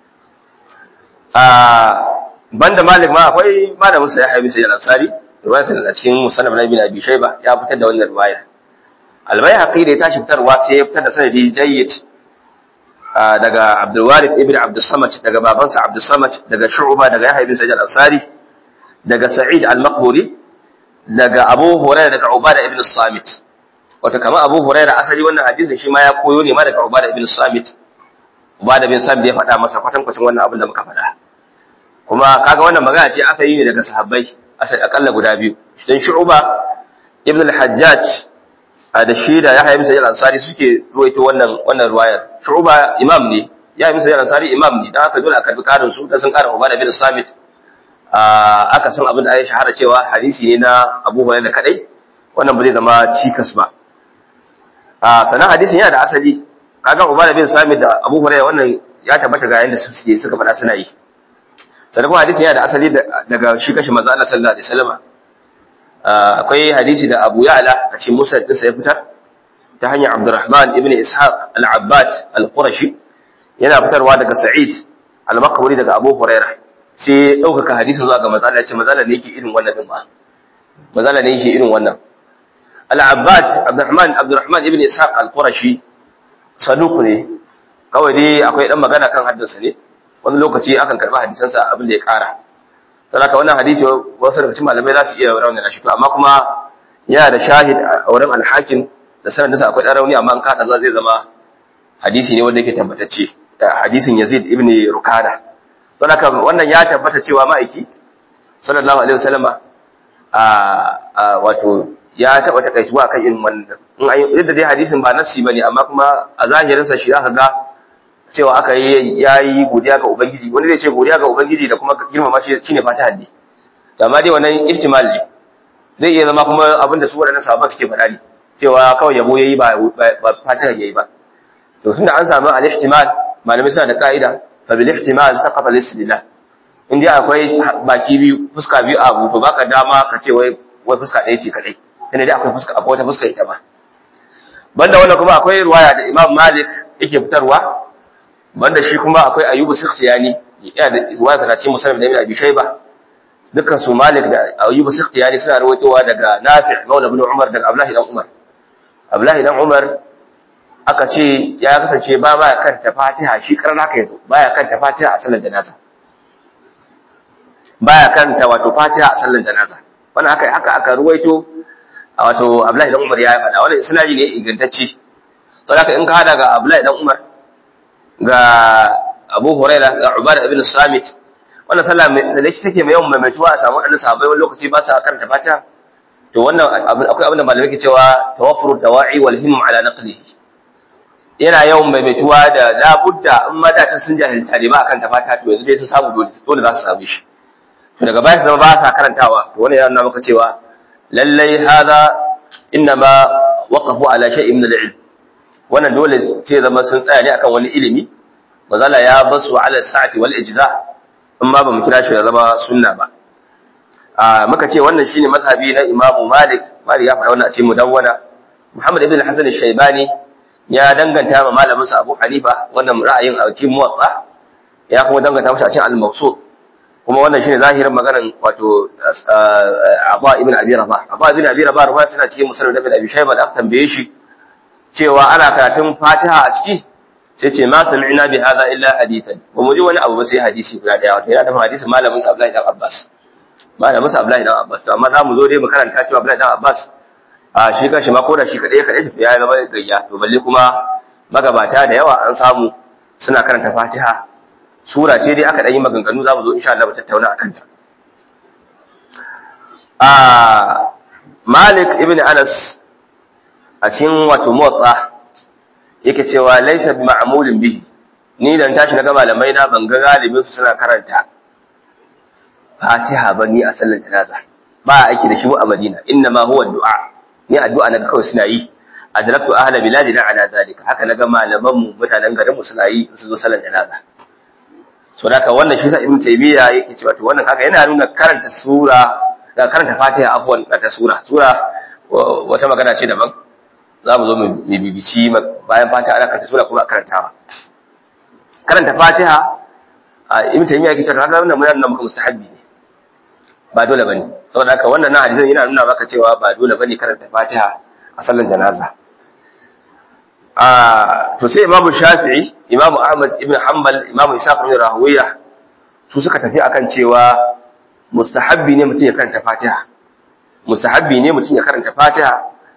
a banda malik ma akwai malamin sa ya haibi sai al-ansari riwayar sa cikin musannad ibn abi shayba ya fitar da wannan riwaya albayhaqi da ya tashi fitarwa sai ya fitar da sanadi jayyid daga Abdul Warith ibn Abdul Samad daga babansa Abdul Samad daga Shu'ba daga Yahya ibn Sa'id al-Ansari daga Sa'id al-Maqburi daga Abu Hurairah daga Ubada ibn Samit wato kamar Abu Hurairah asali wannan hadisin shi ma ya koyo ne ma daga Ubada ibn Samit Ubada ibn Samit ya faɗa masa kwatan kwatan wannan abin da muka faɗa kuma kaga wannan magana ce aka yi ne daga sahabbai asali akalla guda biyu dan Shu'ba ibn al-Hajjaj da shi da Yahya ibn Sa'id al-Ansari suke ruwaito wannan wannan ruwayar Shu'ba imam ne Yahya ibn Sa'id al-Ansari imam ne dan haka dole a karbi karin su da sun kara Ubada ibn Samit aka san abin da ya shahara cewa hadisi ne na Abu Hurairah kadai wannan ba zai zama cikas ba a sanan hadisin yana da asali kaga Ubada bin Samit da Abu Hurairah wannan ya tabbata ga yanda suke suka faɗa suna yi sanan kuma hadisin yana da asali daga shi kashi manzo Allah sallallahu alaihi wasallam akwai hadisi da Abu Ya'la a cikin Musnad ɗinsa ya fitar ta hanyar Abdurrahman ibn Ishaq al-Abbad al-Qurashi yana fitarwa daga Sa'id al-Maqburi daga Abu Hurairah sai ɗaukaka hadisin zuwa ga manzo Allah ya ce manzo Allah ne yake irin wannan din ba manzo Allah ne yake irin wannan Al-Abbad Abdurrahman Abdurrahman ibn Ishaq al-Qurashi saduq ne kawai dai akwai dan magana kan haddansa ne wani lokaci akan karba hadisansa abin da ya kara saboda wannan hadisi wasu daga cikin malamai za su iya raunana shi to amma kuma yana da shahid a wurin al-Hakim da sanadinsa akwai dan rauni amma an kada za zai zama hadisi ne wanda yake tabbatacce hadisin Yazid ibn Rukada saboda wannan ya tabbata cewa ma'aiki sallallahu alaihi wasallama a wato ya taba takaituwa kan irin wannan in ayi yadda dai hadisin ba nassi bane amma kuma a zahirin sa shi zaka ga cewa aka yi yayi godiya ga ubangiji wani zai ce godiya ga ubangiji da kuma girmama shi shine fata haddi to amma dai wannan ihtimal ne zai iya zama kuma abin da su waɗannan sahabban suke faɗa ne cewa kawai yabo yayi ba ba fata yayi ba to tunda an samu al-ihtimal malamai suna da ka'ida fa bil ihtimal saqata al-istidlal in dai akwai baki biyu fuska biyu a abu to baka dama ka ce wai wai fuska ɗaya ce kadai sai dai akwai fuska akwai wata fuska ita ba banda wannan kuma akwai ruwaya da Imam Malik yake fitarwa banda shi kuma akwai Ayyubu Sikhtiyani yana da ruwaya tana cikin Muslim da Ibn Abi Shayba dukkan su Malik da Ayyubu Sikhtiyani suna rawaitowa daga Nafi' Maula ibn Umar daga Abdullah dan Umar Abdullah dan Umar aka ce ya kasance ba ba kanta Fatiha shi karan haka yazo baya kanta Fatiha a sallar janaza baya kanta wato Fatiha a sallar janaza wannan haka haka aka ruwaito wato Abdullahi dan Umar ya faɗa wannan isnadi ne ingantacce saboda in ka hada ga Abdullahi dan Umar ga Abu Huraira ga Ubada ibn Samit wannan sallah da yake take mai yawan maimaituwa a samu annabi sahabbai wani lokaci ba sa karanta Fatiha to wannan akwai abin da malamai ke cewa tawaffuru dawa'i wal himm ala naqlihi yana yawan maimaituwa da labudda in mata ta sun jahilta ne ba akan ta Fatiha to yanzu dai sun samu dole dole za su samu shi to daga baya su zama ba sa karantawa to wannan yana maka cewa lallai hada innama waqafu ala shay'in min al-ilm wannan dole ce zama sun tsaya ne akan wani ilimi mazala ya basu ala sa'ati wal ijza in ma bamu kira shi da zama sunna ba a muka ce wannan shine mazhabi na Imam Malik Malik ya faɗa wannan a cikin mudawwana Muhammad ibn Hasan al-Shaybani ya danganta ma malamin sa Abu Hanifa wannan ra'ayin a cikin Muwatta ya kuma danganta masa a cikin Al-Mawsud kuma wannan shine zahirin maganar wato Aba ibn Abi Rabah Aba ibn Abi Rabah ruwa suna cikin musnad Ibn Abi Shayba da aka tambaye shi cewa ana karatun Fatiha a ciki sai ce ma sami'na bi hadha illa hadithan ba mu ji wani abu ba sai hadisi guda daya wato yana da hadisin malamin sa Abdullahi dan Abbas malamin sa Abdullahi dan Abbas amma za mu zo dai mu karanta cewa Abdullahi dan Abbas a shi kanshi ma ko da shi kadai kadai ya zama gayya to balle kuma magabata da yawa an samu suna karanta Fatiha sura ce dai aka ɗan yi maganganu za mu zo insha Allah mu tattauna a kanta. Malik ibn Anas a cikin wato motsa yake cewa laisa bi ma'mulin bihi ni dan tashi na ga malamai na ban ga galibin su suna karanta Fatiha ba ni a sallar janaza ba aiki da shi a Madina inna ma huwa du'a ni addu'a na kawai suna yi adraktu ahla biladina ala zalika haka naga malaman mu mutanen garin mu suna yi su zo sallar janaza so da wannan shi sa ibn taymiya yake cewa to wannan kaga yana nuna karanta sura da karanta fatiha afwan ta sura sura wata magana ce daban za mu zo mu bibici bayan fatiha ana karanta sura kuma karantawa karanta fatiha ibn taymiya yake cewa kaga wannan mun nuna maka mustahabbi ne ba dole bane saboda haka wannan hadisin yana nuna maka cewa ba dole bane karanta fatiha a sallan janaza to sai imamu shafi'i imamu ahmad ibn hanbal imamu isa ibn rahuwiya su suka tafi akan cewa mustahabbi ne mutum ya karanta fatiha mustahabbi ne mutum ya karanta fatiha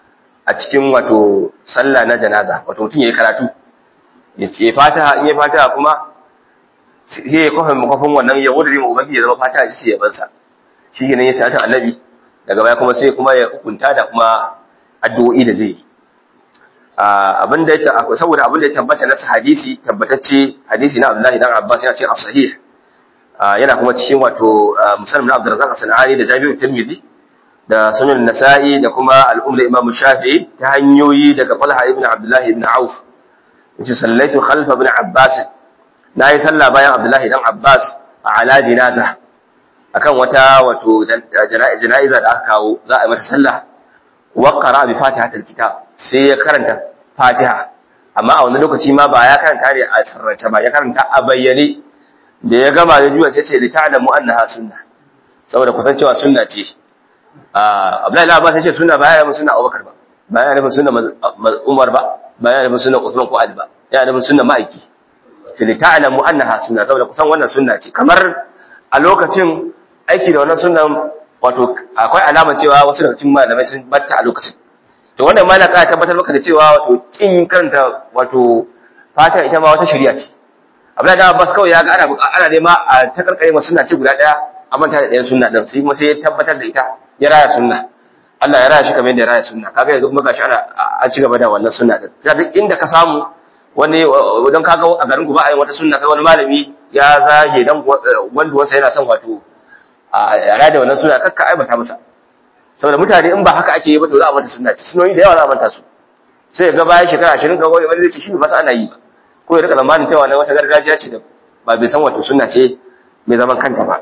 a cikin wato sallah na janaza wato mutum yayi karatu ya ce fataha in ya fataha kuma sai ya kofa makofin wannan ya wuce mu ubangiji ya zama fataha shi ya bansa shi ne ya sata annabi daga baya kuma sai kuma ya hukunta da kuma addu'o'i da zai yi abin da ya saboda abin da ya tabbata na hadisi tabbatacce hadisi na Abdullahi dan Abbas yana cikin as-sahih yana kuma cikin wato musallam na Abdurrazzaq as-Sanani da Jabir Tirmidhi da Sunan Nasa'i da kuma al-Umm Imam Shafi'i ta hanyoyi daga Talha ibn Abdullah ibn Auf yace sallaitu khalfa ibn Abbas nayi sallah bayan Abdullahi dan Abbas ala jinaza akan wata wato jana'iza da aka kawo za a yi mata sallah wa qara bi fatihatil kitab sai ya karanta fatiha amma a wani lokaci ma ba ya karanta ne a sarrace ba ya karanta a bayyane da ya gama da juya sai ce li ta'lamu annaha sunna saboda kusancewa sunna ce Abdullahi Abbas sai ce sunna ba ya nufin sunna Abubakar ba ba ya nufin sunna Umar ba ba ya nufin sunna Uthman ko Ali ba ya nufin sunna ma'aiki ce li ta'lamu annaha sunna saboda kusan wannan sunna ce kamar a lokacin aiki da wannan sunnan wato akwai alama cewa wasu daga cikin malamai sun batta a lokacin to wannan malaka ya tabbatar maka da cewa wato kin karanta wato fata ita ma wata shari'a ce Abdullahi da Abbas kawai ya ga ana ana nema a ta karkare ma sunna ce guda daya a manta da ɗayan sunna din sai kuma sai ya tabbatar da ita ya raya sunna Allah ya raya shi kamar yadda ya raya sunna kaga yanzu kuma gashi ana an ci gaba da wannan sunna din da duk inda ka samu wani don kaga a garin ku ba a yin wata sunna kai wani malami ya zage dan wanda wasa yana son wato a yara da wannan suna kakka aibata masa saboda mutane in ba haka ake yi ba to za a mata sunna ci sunoni da yawa za a manta su sai ga bayan shekara ashirin ka wani zai ce shi ba sa ana yi ba ko ya rika zamanin cewa na wata gargajiya ce da ba bai san wato sunna ce mai zaman kanta ba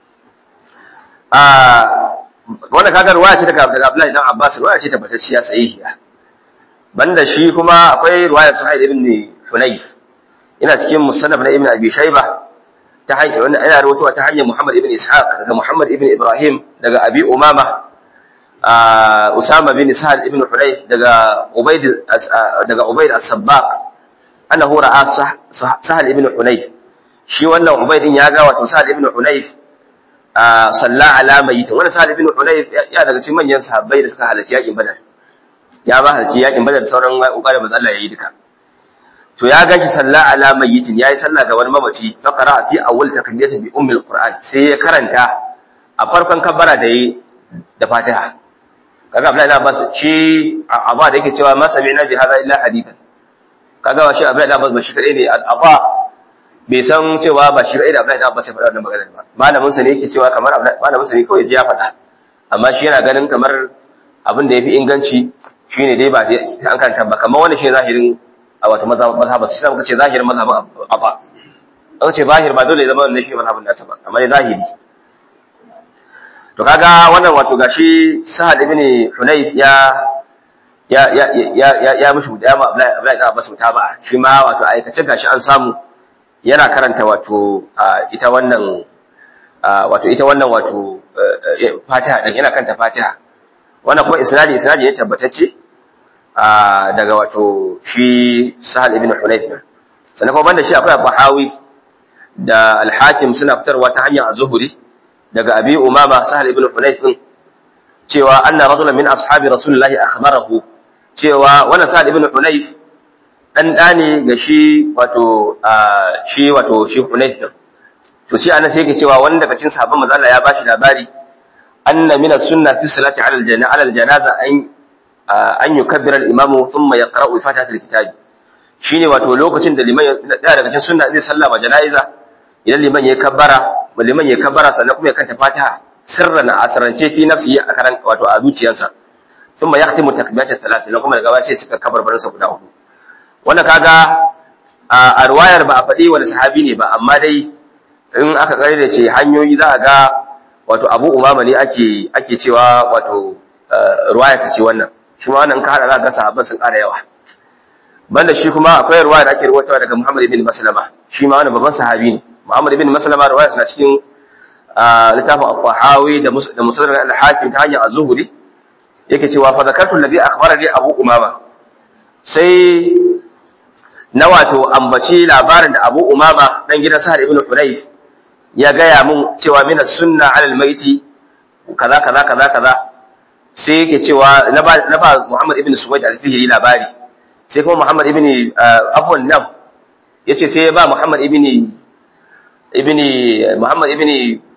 a wannan kaga ruwaya ce daga Abdullahi dan Abbas ruwaya ce tabbatacciya sahihiya banda shi kuma akwai ruwaya Suhail ibn Hunayf ina cikin musannaf na Ibn Abi Shaybah ta hanyar wannan ana rawaitowa ta hanyar Muhammad ibn Ishaq daga Muhammad ibn Ibrahim daga Abi Umama Usama bin Sa'ad ibn Hunayf daga Ubayd daga Ubayd as-Sabbaq annahu ra'a Sahal ibn Hunayf shi wannan Ubayd din ya ga wato Sahal ibn Hunayf salla ala mayyit wannan Sahal ibn Hunayf ya daga cikin manyan sahabbai da suka halarci yakin Badar ya ba halarci yakin Badar sauran kokarin manzo Allah yayi duka to ya gashi sallah ala mayyitin yayi sallah ga wani mamaci fa qara'a fi awwal takbirati bi ummi alquran sai ya karanta a farkon kabbara da yi da Fatiha kaga Abdullahi Abbas shi Abba da yake cewa ma sami'na bi hadha illa hadithan kaga wa shi Abdullahi Abbas ba shi kadai ne Abba bai san cewa ba shi kadai da Abdullahi Abbas ya faɗa wannan magana ba malamin sa ne yake cewa kamar malamin sa ne kawai ji ya faɗa amma shi yana ganin kamar abin da yafi inganci shine dai ba an karanta ba kamar wannan shi zahirin a wata mazhaba sai muka ce zahirin mazhabin abba an ce zahir ba dole ya zama wannan shi mazhabin nasa ba amma dai zahiri to kaga wannan wato gashi Sahal ibn Hunayf ya ya ya ya ya ya mishi da ma Abdullahi Abdullahi Abbas mutaba shi ma wato aikace gashi an samu yana karanta wato ita wannan wato ita wannan wato Fatiha din yana karanta Fatiha wannan kuma isnadi isnadi ne tabbatacce daga wato shi Sahal ibn Hunayf sannan kuma banda shi akwai Bahawi da Al-Hakim suna fitarwa ta hanyar Az-Zuhri daga Abi Umama Sahal ibn Hunayf cewa anna rajulan min ashabi Rasulullahi akhbarahu cewa wannan Sahal ibn Hunayf dan dane ga shi wato shi wato shi Hunayf din to shi anan sai yake cewa wanda daga cikin sahabban manzo Allah ya bashi labari anna min as-sunnah fi salati ala al-janaza ala al-janaza an an yukabbira al-imamu thumma yaqra'u fatihatul kitab shine wato lokacin da liman da daga cikin sunna zai sallama janaiza idan liman ya kabbara liman ya kabbara sannan kuma ya kanta fatiha sirran a asrance fi nafsi a karan wato a zuciyarsa thumma yahtimu takbirat al-thalath sannan kuma daga baya sai cika kabarbarin sa guda uku wannan kaga a riwayar ba a faɗi wani sahabi ne ba amma dai in aka kare da ce hanyoyi za a ga wato Abu Umama ne ake ake cewa wato riwayar ce wannan shi ma wannan ka hada za ga sahabban sun ƙara yawa banda shi kuma akwai ruwaya da ake rawaitawa daga Muhammad ibn Maslama shi ma wannan babban sahabi ne Muhammad ibn Maslama ruwaya suna cikin littafin Al-Qahawi da da Musnad al-Hakim ta hanyar Az-Zuhri yake cewa fa zakartu alladhi akhbarani Abu Umama sai na wato ambaci labarin da Abu Umama dan gidan Sa'ad ibn Hudayf ya gaya mun cewa mina sunna alal maiti kaza kaza kaza kaza sai yake cewa na ba na ba Muhammad ibn Suwaid al-Fihri labari sai kuma Muhammad ibn afwan nam yace sai ya ba Muhammad ibn ibn Muhammad ibn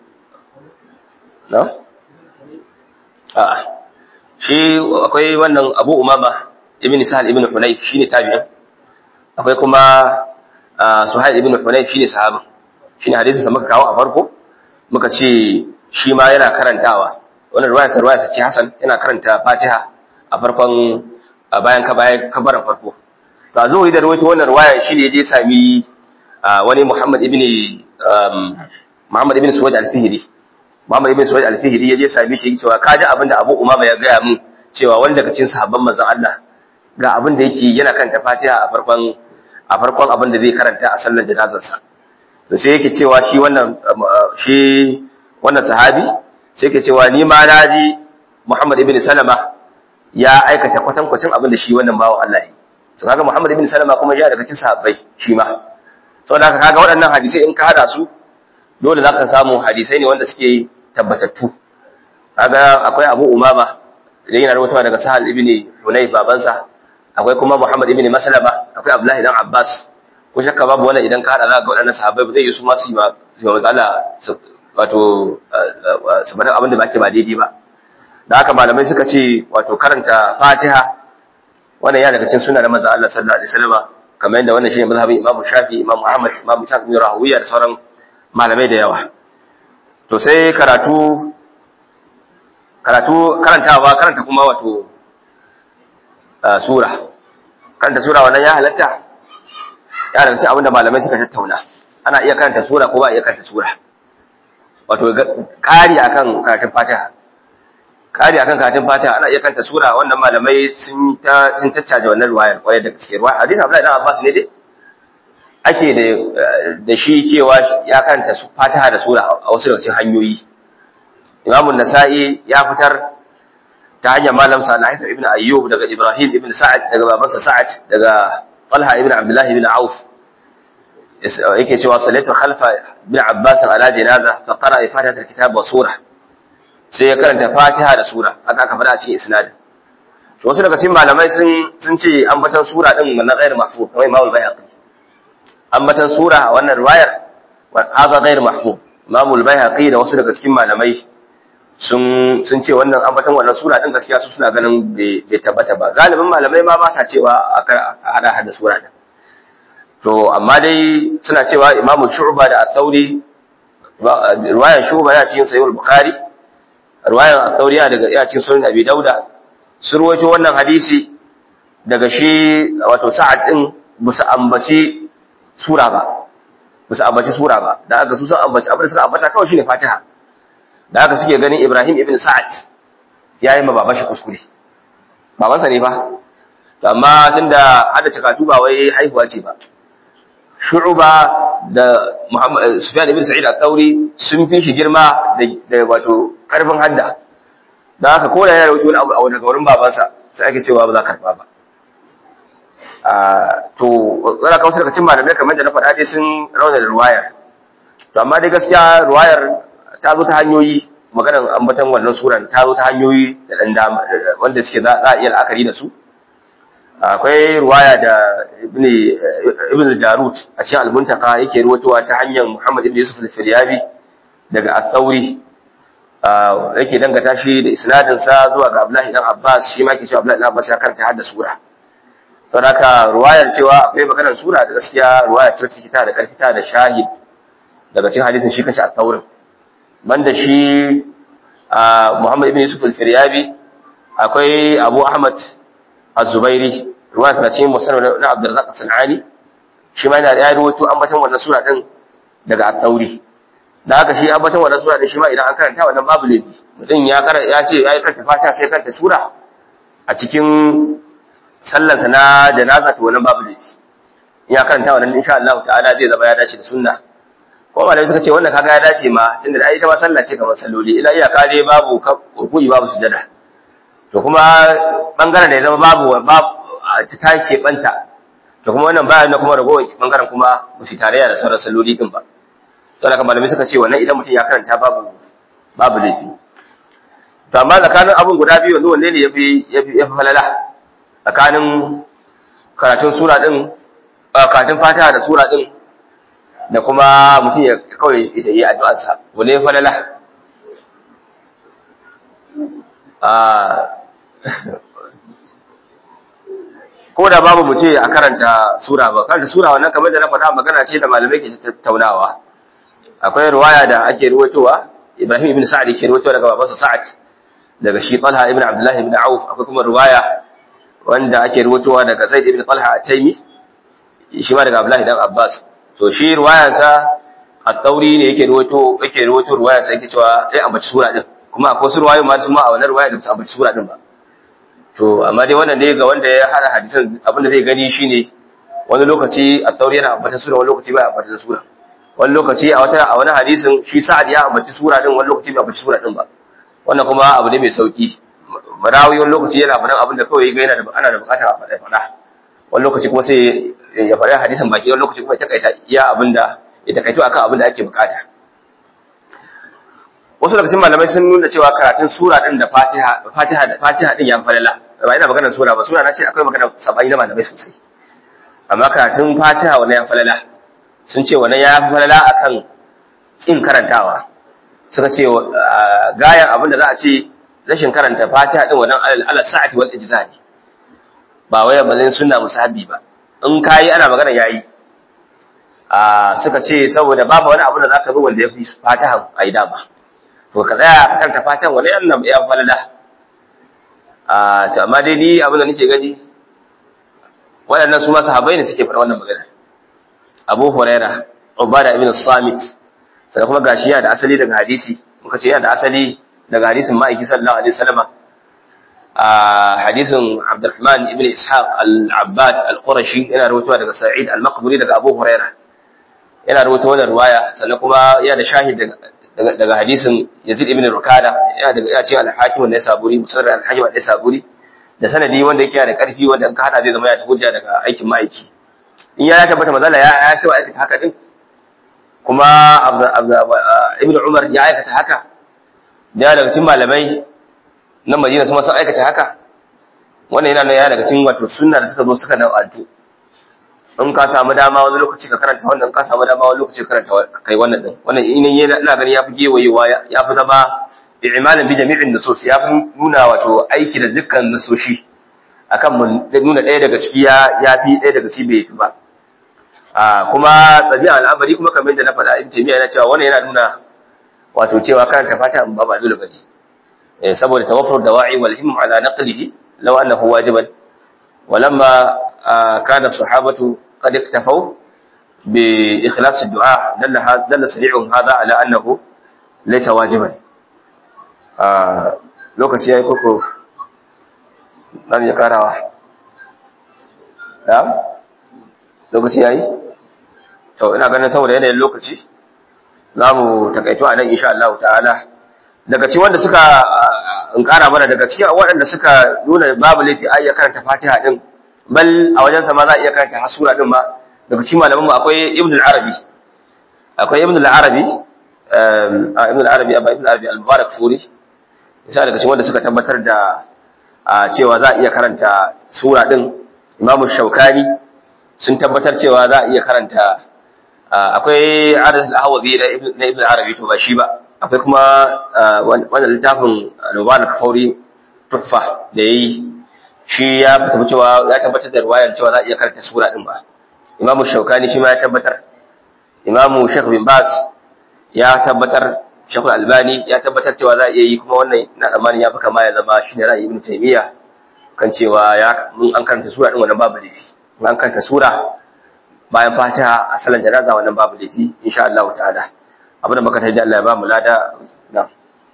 na a shi akwai wannan Abu Umama ibn Sahal ibn Hunayf shine tabi'in akwai kuma Suhail ibn Hunayf shine sahabin shine hadisin da muka kawo a farko muka ce shi ma yana karantawa wannan ruwaya sa ruwaya ce Hassan yana karanta Fatiha a farkon bayan ka bayan kabarin farko to a zuwa da rawaito wannan ruwaya shi ne je sami wani Muhammad ibn Muhammad ibn Suwaid al-Fihri Muhammad ibn Suwaid al-Fihri ya je sami shi cewa kaji abinda Abu Umama ya gaya min cewa wanda daga cikin sahabban manzon Allah ga abin da yake yana karanta Fatiha a farkon a farkon abin da zai karanta a sallar janazarsa to sai yake cewa shi wannan shi wannan sahabi sai yake cewa ni ma naji Muhammad ibn Salama ya aikata kwatankwacin abin da shi wannan bawo Allah yi to kaga Muhammad ibn Salama kuma ya daga cikin sahabbai shi ma saboda haka kaga waɗannan hadisai in ka hada su dole zaka samu hadisai ne wanda suke tabbatattu kaga akwai Abu Umama idan yana rawaitowa daga Sahal ibn Hunayf babansa akwai kuma Muhammad ibn Maslama akwai Abdullah ibn Abbas ko shakka babu wannan idan ka hada za ga waɗannan sahabbai ba zai yi su ma su yi ma su yi matsala wato su bada abin da ba ke ba daidai ba da haka malamai suka ce wato karanta Fatiha wannan ya daga cikin sunna na manzon Allah sallallahu alaihi wasallam kamar yadda wannan shine mazhabin Imam Shafi Imam Ahmad Imam Ishaq bin Rahuwiya da sauran malamai da yawa to sai karatu karatu karantawa karanta kuma wato sura karanta sura wannan ya halatta ya daga cikin abinda malamai suka tattauna ana iya karanta sura ko ba iya karanta sura wato kari akan karatun Fatiha kari akan karatun Fatiha ana iya karanta sura wannan malamai sun ta sun tattaje wannan ruwayar kwarai da gaske ruwaya hadisi Abdullahi dan Abbas ne dai ake da da shi cewa ya karanta Fatiha da sura a wasu daga cikin hanyoyi Imam nasai ya fitar ta hanyar malam sa na ibn Ayyub daga Ibrahim ibn Sa'ad daga babansa Sa'ad daga Talha ibn Abdullah ibn Auf yake cewa salatu khalfa ibn Abbas ala janaza fa qara fatihat alkitab wa sura sai ya karanta Fatiha da sura haka aka fada a cikin isnadin to wasu daga cikin malamai sun sun ce ambatan sura din na ghair mahfuz kamar Imam al-Baihaqi ambatan sura wannan riwayar hada ghair mahfuz Imam al-Baihaqi da wasu daga cikin malamai sun sun ce wannan ambatan wannan sura din gaskiya su suna ganin bai tabbata ba galibin malamai ma ba sa cewa a hada hada sura din to amma dai suna cewa Imam Shu'ba da At-Tawri riwayar Shu'ba ya cikin Sahih al-Bukhari riwayar At-Tawri ya daga ya cikin Sunan Abi Dauda sun ruwaito wannan hadisi daga shi wato Sa'ad din musu ambaci sura ba musu ambaci sura ba da aka su sun ambaci abin da suka ambata kawai shine Fatiha da haka suke ganin Ibrahim ibn Sa'ad ya yi ma baban shi kuskure babansa ne ba to amma tunda hada takatu ba wai haihuwa ce ba Shu'ba da Muhammad Sufyan ibn Sa'id al-Thawri sun fi shi girma da wato karfin hadda da haka ko da ya rawaito wani abu daga wurin babansa sai ake cewa ba za ka karba ba to tsara kawo daga cikin malamai kamar da na faɗa dai sun rauna da ruwayar to amma dai gaskiya ruwayar ta zo ta hanyoyi maganar ambatan wannan suran ta zo ta hanyoyi da dan dama wanda suke za a iya la'akari da su akwai ruwaya da ibn ibn jarut a cikin al-muntaka yake ruwatowa ta hanyar Muhammad ibn Yusuf al-Firyabi daga al-Thawri yake dangata shi da isnadin sa zuwa ga Abdullahi dan Abbas shi ma ke cewa Abdullahi dan Abbas ya karanta hadda sura saboda haka ruwayar cewa akwai maganar sura da gaskiya ruwaya ce take ta da karfi ta da shahid daga cikin hadisin shi kace al-Thawri banda shi Muhammad ibn Yusuf al-Firyabi akwai Abu Ahmad az-Zubairi ruwa tana cikin musannad na Abdurrazzaq as-Sanani shi ma yana da rawaito ambaton wannan sura din daga at-Tauri da haka shi ambaton wannan sura din shi ma idan an karanta wannan babu laifi mutum ya karanta ya ce yayi karanta Fatiha sai karanta sura a cikin sallar sa na janaza to wannan babu laifi ya karanta wannan insha Allah ta'ala zai zama ya dace da sunna ko malamai suka ce wannan kaga ya dace ma tunda ai ita ma sallah ce kamar salloli ila iyaka dai babu ruku'i babu sujada to kuma bangaren da ya zama babu babu ta take banta to kuma wannan bayan na kuma ragowar bangaren kuma ba su tarayya da sauran salloli din ba saboda kan malamai suka ce wannan idan mutum ya karanta babu babu laifi to amma tsakanin abun guda biyu yanzu wanne ne yafi yafi yafi falala tsakanin karatun sura din karatun fatiha da sura din da kuma mutum ya kawai ya yi addu'arsa wanne yafi falala ko da babu mu ce a karanta sura ba karanta sura wannan kamar da na faɗa magana ce da malamai ke tattaunawa akwai riwaya da ake ruwaitowa Ibrahim ibn Sa'd ke ruwaitowa daga babansa Sa'ad daga shi Talha ibn Abdullah ibn Auf akwai kuma riwaya wanda ake ruwaitowa daga Zaid ibn Talha at-Taymi shi ma daga Abdullah ibn Abbas to shi riwayarsa at-Tawri ne yake ruwaito yake ruwaito riwayarsa yake cewa ai ambaci sura din kuma akwai wasu riwayoyi ma su ma a wannan riwaya da su ambaci sura din ba to amma dai wannan dai ga wanda ya hada hadisan abinda zai gani shine wani lokaci a tauri yana ambata sura wani lokaci bai ambata sura wani lokaci a wata a wani hadisin shi sa'ad ya ambaci sura din wani lokaci bai ambaci sura din ba wannan kuma abu ne mai sauki marawi wani lokaci yana faɗan abin da kawai ga yana da ana da bukatar a faɗa faɗa wani lokaci kuma sai ya faɗi hadisin baki wani lokaci kuma ya takaita iya abin da ya takaito akan abin da ake bukata wasu daga cikin malamai sun nuna cewa karatun sura din da fatiha fatiha da fatiha din ya falala ba ina magana sura ba sura na ce akwai magana sabani na malamai sosai amma karatun fatiha wannan ya falala sun ce wannan ya falala akan kin karantawa suka ce gayan abin da za a ce rashin karanta fatiha din wannan alal sa'ati wal ijza ne ba wai bazin sunna musahabi ba in kai ana magana yayi a suka ce saboda babu wani abu da zaka zo wanda ya fi fatiha a yi dama to ka tsaya ka karanta fatan wani annan ya falala a to amma dai ni abin da nake gani waɗannan su ma sahabbai ne suke faɗa wannan magana Abu Huraira Ubada ibn Samit sai kuma gashi yana da asali daga hadisi muka ce yana da asali daga hadisin ma'aiki sallallahu alaihi wasallam a hadisin Abdurrahman ibn Ishaq al-Abbad al-Qurashi yana rawaitowa daga Sa'id al-Maqburi daga Abu Huraira yana rawaito wannan riwaya sannan kuma yana da shahid daga daga hadisin Yazid ibn Rukada yana daga ya ce al-Hakim ne saburi musnad al-Hakim ne saburi da sanadi wanda yake da karfi wanda in ka hada zai zama ya hujja daga aikin ma'aiki in ya tabbata mazala ya ya ce aikata haka din kuma Ibn Umar ya aikata haka da daga cikin malamai na Madina su ma sun aikata haka wannan yana ya daga cikin wato sunna da suka zo suka nau'antu in ka samu dama wani lokaci ka karanta wannan ka samu dama wani lokaci ka karanta kai wannan din wannan in ina gani yafi gewayewa yafi zama i'malan bi jami'in nusus yafi nuna wato aiki da dukkan nusoshi akan mun nuna ɗaya daga ciki ya yafi ɗaya daga ciki bai fi ba a kuma tabi'a al'amari kuma kamar da na faɗa in taymiya yana cewa wannan yana nuna wato cewa karanta fata ba ba dole bane eh saboda tawaffur dawa'i wal himm ala naqlihi law annahu wajiban ولما كان الصحابة قد اكتفوا بإخلاص الدعاء دل دل سريع هذا على أنه ليس واجبا lokaci ya yi koko nan ya karawa da lokaci ya yi to ina ganin saboda yanayin lokaci za mu takaito a nan insha Allah ta'ala daga ci wanda suka in kara mana daga cikin waɗanda suka nuna babu laifi a iya karanta fatiha din bal a wajen sa ma za a iya karanta hasura din ma daga cikin malaman mu akwai ibn al-arabi akwai ibn al-arabi a ibn al-arabi abba ibn al-arabi al-mubarak furi isa daga cikin wanda suka tabbatar da cewa za a iya karanta sura din imamu shaukani sun tabbatar cewa za a iya karanta akwai adad al-ahwazi na ibn al-arabi to ba shi ba akwai kuma wannan littafin Mubarak Kafauri Tuffa da yayi shi ya tabbata cewa ya tabbatar da riwayar cewa za a iya karanta sura din ba Imam Shaukani shi ma ya tabbatar Imam Sheikh bin Bas ya tabbatar Sheikh Albani ya tabbatar cewa za a iya yi kuma wannan na tsammanin ya fi kama ya zama shi ne ra'ayi Ibn Taymiyyah kan cewa ya mun an karanta sura din wannan babu laifi an karanta sura bayan fatiha a salan janaza wannan babu laifi insha Allah ta'ala abin da muka tafi da Allah ya ba mu lada na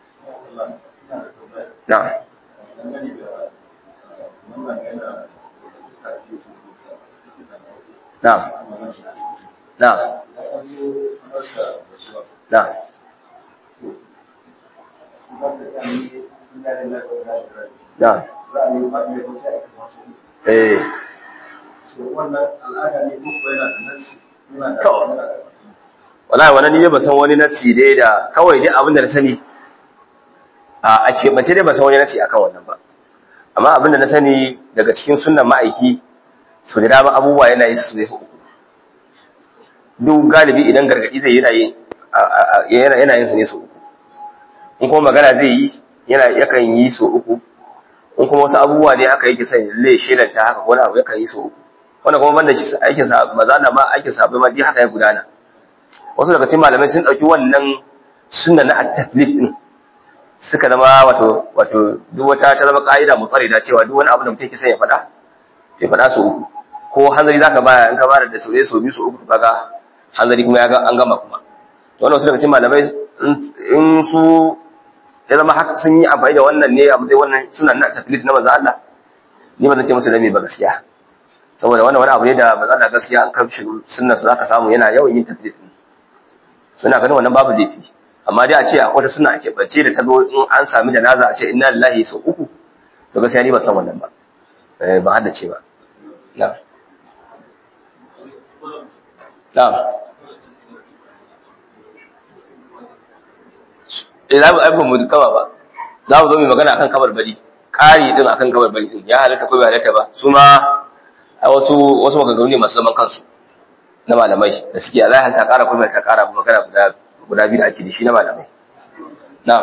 na na na na na eh wannan al'ada ne ko yana da nasi yana To. da wallahi wannan ni ba san wani nasi dai da kawai dai abin da na sani a keɓance dai ba san wani nasi akan wannan ba amma abin da na sani daga cikin sunnan ma'aiki su da dama abubuwa yana yi su ne uku duk galibi idan gargaɗi zai yana yin yana yin su ne su uku in kuma magana zai yi yana yakan yi su uku in kuma wasu abubuwa ne haka yake sai lalle shelanta haka ko wani abu yakan yi su uku wanda kuma banda aikin sa maza da ma aikin sa bai ma dai haka ya gudana wasu daga cikin malamai sun dauki wannan sunna na at-taflid din suka zama wato wato duk wata ta zama ka'ida mutsarida cewa duk wani abu da mutum yake son ya faɗa ya faɗa su uku ko hanzari zaka baya in ka bada da sau ɗaya sau biyu sau uku kaga hanzari kuma ya ga an gama kuma to wannan wasu daga cikin malamai in su ya zama haka sun yi amfani da wannan ne abu dai wannan suna na taflit na manzo Allah ni ba zan ce musu dame ba gaskiya saboda wannan wani abu ne da manzo Allah gaskiya an kamshi sunnar sa zaka samu yana yawan yin taflit suna ganin wannan babu laifi amma dai a ce akwai wata suna ake bace da ta zo in an sami janaza a ce inna lillahi sau uku to gaskiya ni ban san wannan ba eh ba haddace ba na'am na'am eh za mu aibu mu kama ba za mu zo mu magana akan kabar bari ƙari din akan kabar bari din ya halatta ko bai halatta ba su ma a wasu wasu maganganu ne masu zaman kansu na malamai da suke Allah ta ƙara kuma ta ƙara magana guda guda biyu da ake da shi na malamai na'am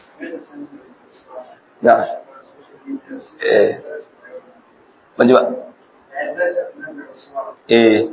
na'am eh ban ji ba eh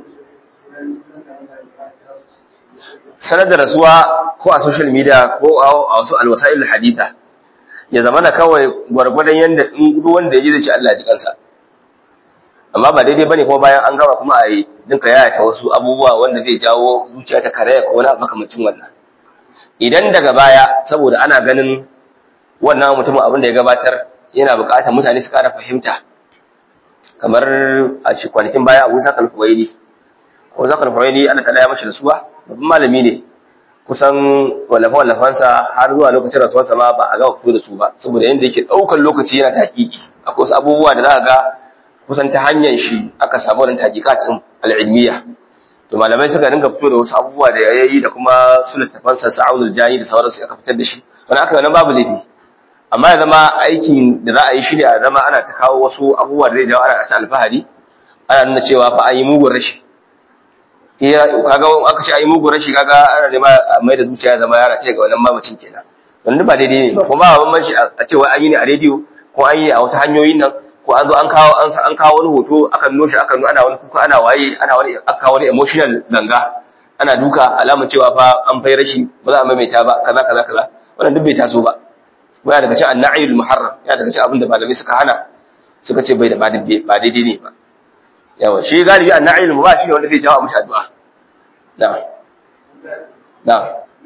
sanar da rasuwa ko a social media ko a wasu alwasa'il haditha ya zama na kawai gwargwadon yadda in duk wanda ya ji zai ce Allah ya ji kansa amma ba daidai bane kuma bayan an gama kuma a yi dinka yaya ta wasu abubuwa wanda zai jawo zuciya ta karaya ko wani makamacin wannan idan daga baya saboda ana ganin wannan mutumin abin da ya gabatar yana buƙatar mutane su ƙara fahimta kamar a shi kwanakin baya abu sakal fuwaili ko sakal fuwaili ana tada ya mashi rasuwa babban malami ne kusan wallafa-wallafansa har zuwa lokacin rasuwarsa ma ba a gama fito da su ba saboda yadda yake ɗaukar lokaci yana taƙiƙi akwai wasu abubuwa da za a ga kusan ta hanyar shi aka samu wannan taƙiƙatin al'ilmiya to malamai suka dinga fito da wasu abubuwa da ya yi da kuma su littafansa sa'udul jani da sauransu aka fitar da shi wani aka wannan babu laifi amma ya zama aikin da za a yi shi ne a zama ana ta kawo wasu abubuwa da zai jawo ana ta alfahari ana nuna cewa fa an yi mugun rashi iya kaga aka ce ayi mugun rashi kaga ana nema mai da zuciya zama yara ce ga wannan mamacin kenan wannan ba daidai ne ba kuma ba bambanci a ce wai an yi ne a rediyo ko an yi a wata hanyoyin nan ko an zo an kawo an kawo wani hoto akan noshi akan ana wani kuka ana waye ana wani aka wani emotional ganga ana duka alamar cewa fa an fai rashi ba za a maimaita ba kaza kaza kaza wannan duk bai taso ba baya daga cikin anna'il muharram ya daga cikin abin da malamai suka hana suka ce bai da ba daidai ne ba yawa shi galibi anna'il ba shi ne wanda zai jawo mishi addu'a na na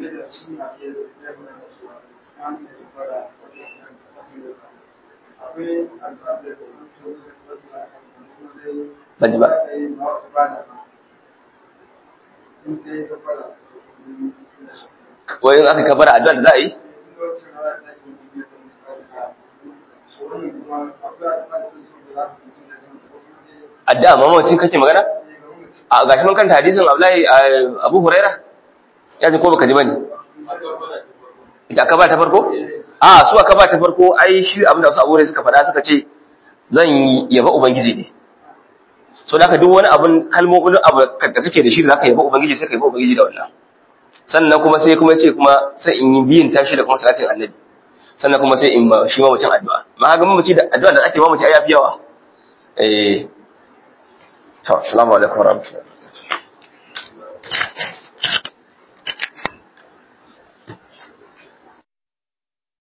ban ji ba wai in aka kabara addu'a da za a yi addu'a mamacin kake magana a gashi mun kanta hadisin Abdullahi Abu Huraira ya ji ko baka ji bane ita aka ba ta farko a su aka ba ta farko ai shi abin da su Abu Huraira suka faɗa suka ce zan yaba ubangiji ne so da duk wani abun kalmomin abu da kake da shi da zaka yaba ubangiji sai ka yaba ubangiji da wannan sannan kuma sai kuma ce kuma sai in yi biyin tashi da kuma salatin annabi sannan kuma sai in ba shi mamacin addu'a ma ga mamaci da addu'a da ake mamaci ai yafi yawa eh to assalamu alaikum warahmatullahi